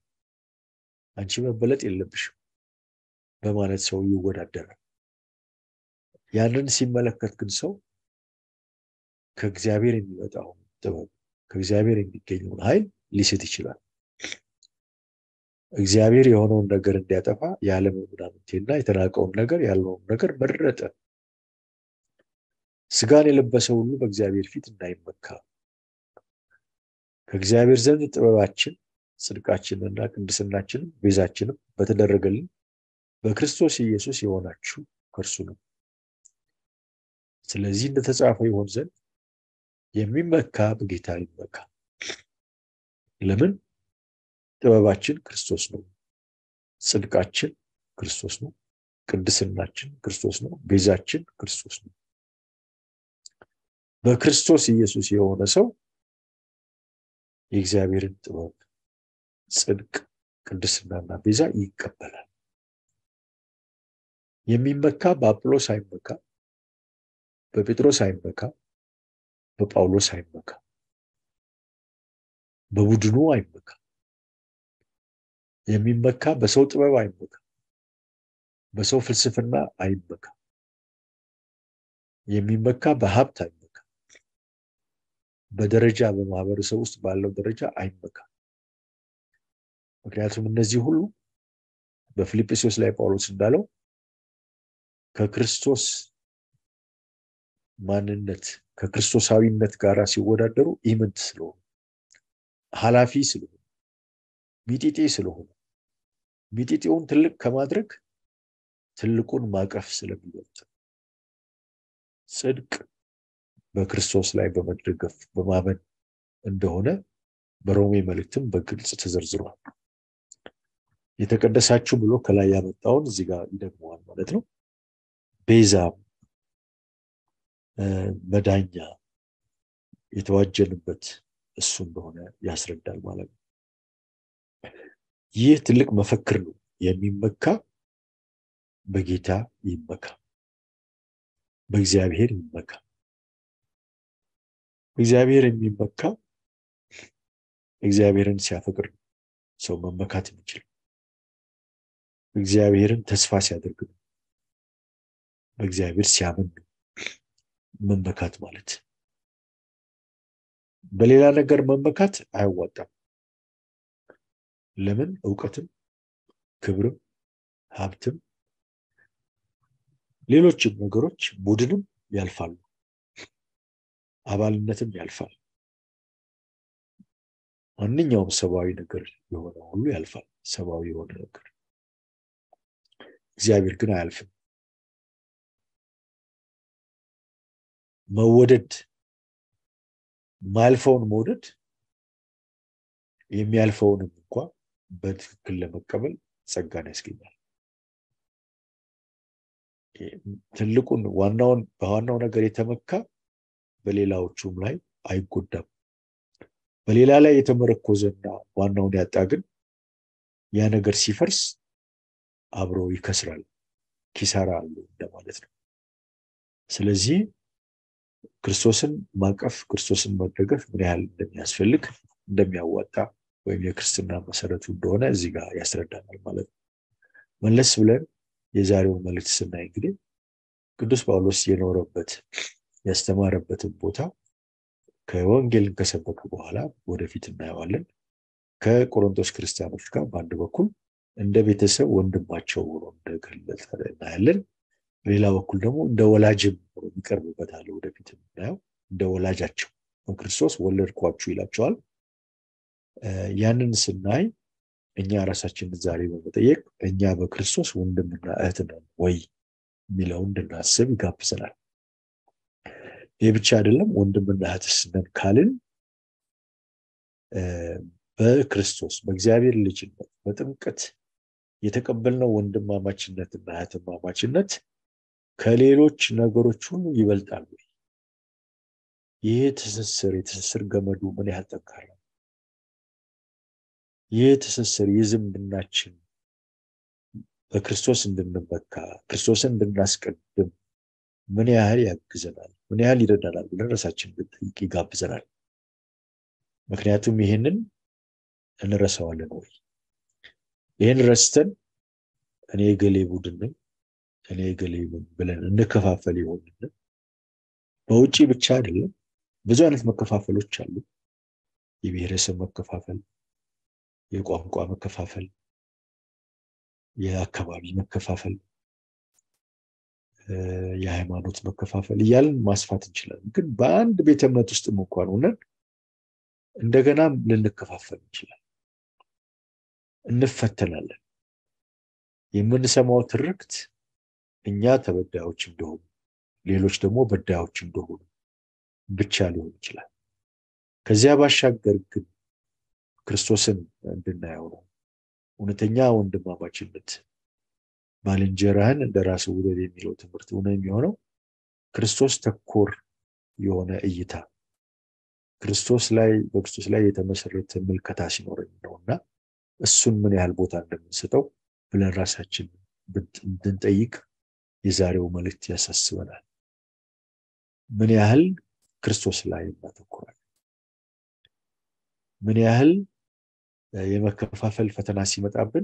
አንቺ መበለጥ የለብሽም በማለት ሰው ይወዳደራል። ያንን ሲመለከት ግን ሰው ከእግዚአብሔር የሚመጣውን ጥበብ ከእግዚአብሔር የሚገኘውን ኃይል ሊስት ይችላል። እግዚአብሔር የሆነውን ነገር እንዲያጠፋ የዓለም ምናምንቴና የተናቀውን ነገር ያለውን ነገር መረጠ። ስጋን የለበሰ ሁሉ በእግዚአብሔር ፊት እንዳይመካ ከእግዚአብሔር ዘንድ ጥበባችን ጽድቃችንና ቅድስናችንም ቤዛችንም በተደረገልን በክርስቶስ ኢየሱስ የሆናችሁ ከእርሱ ነው። ስለዚህ እንደተጻፈ ይሆን ዘንድ የሚመካ በጌታ ይመካ። ለምን? ጥበባችን ክርስቶስ ነው፣ ጽድቃችን ክርስቶስ ነው፣ ቅድስናችን ክርስቶስ ነው፣ ቤዛችን ክርስቶስ ነው። በክርስቶስ ኢየሱስ የሆነ ሰው የእግዚአብሔርን ጥበብ፣ ጽድቅ፣ ቅድስናና ቤዛ ይቀበላል። የሚመካ በአጵሎስ አይመካ፣ በጴጥሮስ አይመካ፣ በጳውሎስ አይመካ፣ በቡድኑ አይመካ። የሚመካ በሰው ጥበብ አይመካ፣ በሰው ፍልስፍና አይመካ። የሚመካ በሀብት አይመካ፣ በደረጃ በማህበረሰብ ውስጥ ባለው ደረጃ አይመካ። ምክንያቱም እነዚህ ሁሉ በፊልጵስዩስ ላይ ጳውሎስ እንዳለው ከክርስቶስ ማንነት ከክርስቶሳዊነት ጋር ሲወዳደሩ ኢምንት ስለሆኑ ኃላፊ ስለሆኑ ሚጢጤ ስለሆኑ ሚጢጤውን ትልቅ ከማድረግ ትልቁን ማቀፍ ስለሚበልጥ ጽድቅ በክርስቶስ ላይ በመደገፍ በማመን እንደሆነ በሮሜ መልእክትም በግልጽ ተዘርዝሯል። የተቀደሳችሁ ብሎ ከላይ ያመጣውን እዚህ ጋር ይደግመዋል ማለት ነው። ቤዛም መዳኛ የተዋጀንበት እሱ እንደሆነ ያስረዳል ማለት ነው። ይህ ትልቅ መፈክር ነው። የሚመካ በጌታ ይመካ፣ በእግዚአብሔር ይመካ። እግዚአብሔር የሚመካ እግዚአብሔርን ሲያፈቅር ነው ሰው መመካት የሚችል እግዚአብሔርን ተስፋ ሲያደርግ ነው በእግዚአብሔር ሲያምን ነው መመካት ማለት። በሌላ ነገር መመካት አያዋጣም። ለምን? እውቀትም፣ ክብርም፣ ሀብትም፣ ሌሎችም ነገሮች ቡድንም ያልፋሉ። አባልነትም ያልፋል። ማንኛውም ሰብአዊ ነገር የሆነ ሁሉ ያልፋል። ሰብአዊ የሆነ ነገር እግዚአብሔር ግን አያልፍም። መወደድ ማያልፈውን መውደድ የሚያልፈውንም እንኳ በትክክል ለመቀበል ጸጋን ያስገኛል። ትልቁን ዋናውን በዋናው ነገር የተመካ በሌላዎቹም ላይ አይጎዳም። በሌላ ላይ የተመረኮዘና ዋናውን ያጣ ግን ያ ነገር ሲፈርስ አብሮ ይከስራል። ኪሳራ አለው እንደማለት ነው። ስለዚህ ክርስቶስን ማቀፍ ክርስቶስን መደገፍ ምን ያህል እንደሚያስፈልግ እንደሚያዋጣ ወይም የክርስትና መሰረቱ እንደሆነ እዚህ ጋር ያስረዳናል ማለት ነው። መለስ ብለን የዛሬውን መልእክት ስናይ እንግዲህ ቅዱስ ጳውሎስ የኖረበት ያስተማረበትን ቦታ ከወንጌልን ከሰበከ በኋላ ወደፊት እናየዋለን። ከቆሮንቶስ ክርስቲያኖች ጋር በአንድ በኩል እንደ ቤተሰብ ወንድማቸው ሆኖ እንደገለጸ እናያለን። በሌላ በኩል ደግሞ እንደ ወላጅም ሆኖ ይቀርብበታል። ወደፊት የምናየው እንደ ወላጃቸው በክርስቶስ ወለድኳችሁ ይላቸዋል። ያንን ስናይ እኛ ራሳችንን ዛሬ በመጠየቅ እኛ በክርስቶስ ወንድምና እህት ነን ወይ የሚለውን እንድናስብ ይጋብዘናል። ይህ ብቻ አይደለም። ወንድምና እህትስ ነን ካልን በክርስቶስ በእግዚአብሔር ልጅነት በጥምቀት የተቀበልነው ወንድማማችነትና እህትማማችነት ከሌሎች ነገሮች ሁሉ ይበልጣል ወይ? ይህ ትስስር የትስስር ገመዱ ምን ያህል ጠንካራ ነው? ይህ ትስስር የዝምድናችን በክርስቶስ እንድንመካ ክርስቶስን እንድናስቀድም ምን ያህል ያግዘናል? ምን ያህል ይረዳናል ብለን ራሳችን ብንጠይቅ ይጋብዘናል። ምክንያቱም ይህንን እንረሳዋለን ወይ? ይህን ረስተን እኔ የገሌ ቡድን ነኝ፣ እኔ ገሌ ብለን እንከፋፈል ይሆን? በውጭ ብቻ አይደለም፣ ብዙ አይነት መከፋፈሎች አሉ። የብሔረሰብ መከፋፈል፣ የቋንቋ መከፋፈል፣ የአካባቢ መከፋፈል፣ የሃይማኖት መከፋፈል እያልን ማስፋት እንችላለን። ግን በአንድ ቤተ እምነት ውስጥም እንኳን ሆነን እንደገናም ልንከፋፈል እንችላለን፣ እንፈተናለን። የምንሰማው ትርክት እኛ ተበዳዮች እንደሆኑ ሌሎች ደግሞ በዳዮች እንደሆኑ ብቻ ሊሆን ይችላል። ከዚያ ባሻገር ግን ክርስቶስን እንድናየው ነው። እውነተኛ ወንድማማችነት ባልንጀራህን እንደ ራስህ ውደድ የሚለው ትምህርት ሆነ የሚሆነው ክርስቶስ ተኮር የሆነ እይታ ክርስቶስ ላይ በክርስቶስ ላይ የተመሰረተ ምልከታ ሲኖረኝ ነው እና እሱን ምን ያህል ቦታ እንደምንሰጠው ብለን ራሳችን እንድንጠይቅ የዛሬው መልእክት ያሳስበናል። ምን ያህል ክርስቶስ ላይ እናተኩራለን? ምን ያህል የመከፋፈል ፈተና ሲመጣብን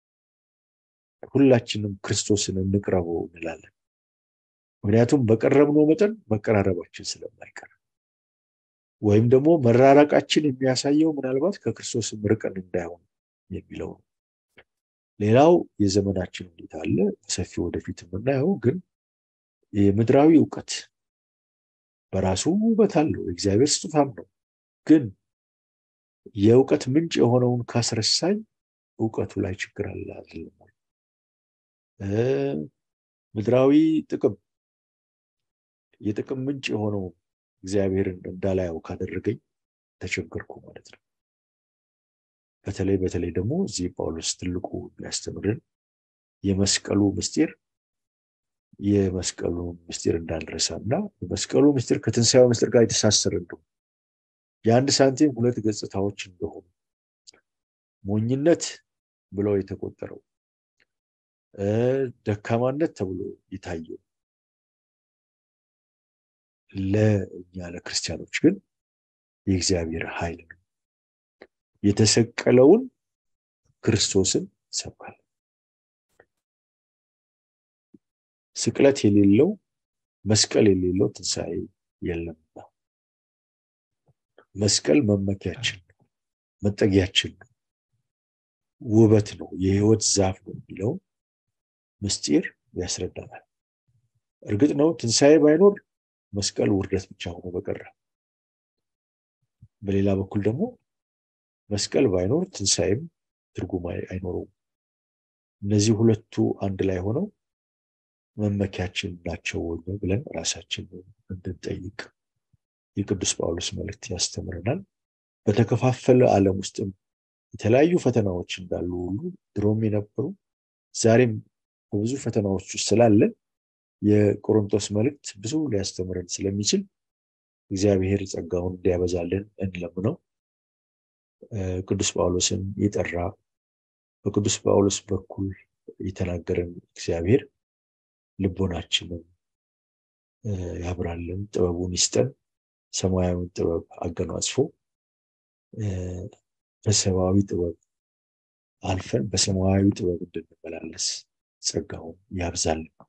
ሁላችንም ክርስቶስን እንቅረበው እንላለን። ምክንያቱም በቀረብነው መጠን መቀራረባችን ስለማይቀር ወይም ደግሞ መራራቃችን የሚያሳየው ምናልባት ከክርስቶስም ርቀን እንዳይሆን የሚለው ነው። ሌላው የዘመናችን ሁኔታ አለ፣ በሰፊው ወደፊት የምናየው ግን የምድራዊ እውቀት በራሱ ውበት አለው፣ የእግዚአብሔር ስጦታም ነው። ግን የእውቀት ምንጭ የሆነውን ካስረሳኝ እውቀቱ ላይ ችግር አለ አይደለም። ምድራዊ ጥቅም የጥቅም ምንጭ የሆነው እግዚአብሔርን እንዳላየው ካደረገኝ ተቸገርኩ ማለት ነው። በተለይ በተለይ ደግሞ እዚህ ጳውሎስ ትልቁ የሚያስተምርን የመስቀሉ ምስጢር የመስቀሉ ምስጢር እንዳንረሳ እና የመስቀሉ ምስጢር ከትንሣኤው ምስጢር ጋር የተሳሰረ እንደሆነ የአንድ ሳንቲም ሁለት ገጽታዎች እንደሆኑ ሞኝነት ብለው የተቆጠረው ደካማነት ተብሎ የታየው ለእኛ ለክርስቲያኖች ግን የእግዚአብሔር ኃይል ነው። የተሰቀለውን ክርስቶስን ሰብካል። ስቅለት የሌለው መስቀል የሌለው ትንሣኤ የለምና መስቀል መመኪያችን ነው፣ መጠጊያችን ነው፣ ውበት ነው፣ የህይወት ዛፍ ነው የሚለው ምስጢር ያስረዳናል። እርግጥ ነው ትንሣኤ ባይኖር መስቀል ውርደት ብቻ ሆኖ በቀረ፣ በሌላ በኩል ደግሞ መስቀል ባይኖር ትንሣኤም ትርጉም አይኖረውም። እነዚህ ሁለቱ አንድ ላይ ሆነው መመኪያችን ናቸው ብለን ራሳችን እንድንጠይቅ የቅዱስ ጳውሎስ መልእክት ያስተምረናል። በተከፋፈለ ዓለም ውስጥም የተለያዩ ፈተናዎች እንዳሉ ሁሉ ድሮም የነበሩ ዛሬም በብዙ ፈተናዎች ውስጥ ስላለን የቆሮንቶስ መልእክት ብዙ ሊያስተምረን ስለሚችል እግዚአብሔር ጸጋውን እንዲያበዛልን እንለምነው። ቅዱስ ጳውሎስን የጠራ በቅዱስ ጳውሎስ በኩል የተናገረን እግዚአብሔር ልቦናችንን ያብራልን፣ ጥበቡን ይስጠን፣ ሰማያዊውን ጥበብ አገናጽፎ በሰብአዊ ጥበብ አልፈን በሰማያዊ ጥበብ እንድንመላለስ ጸጋውን ያብዛልን።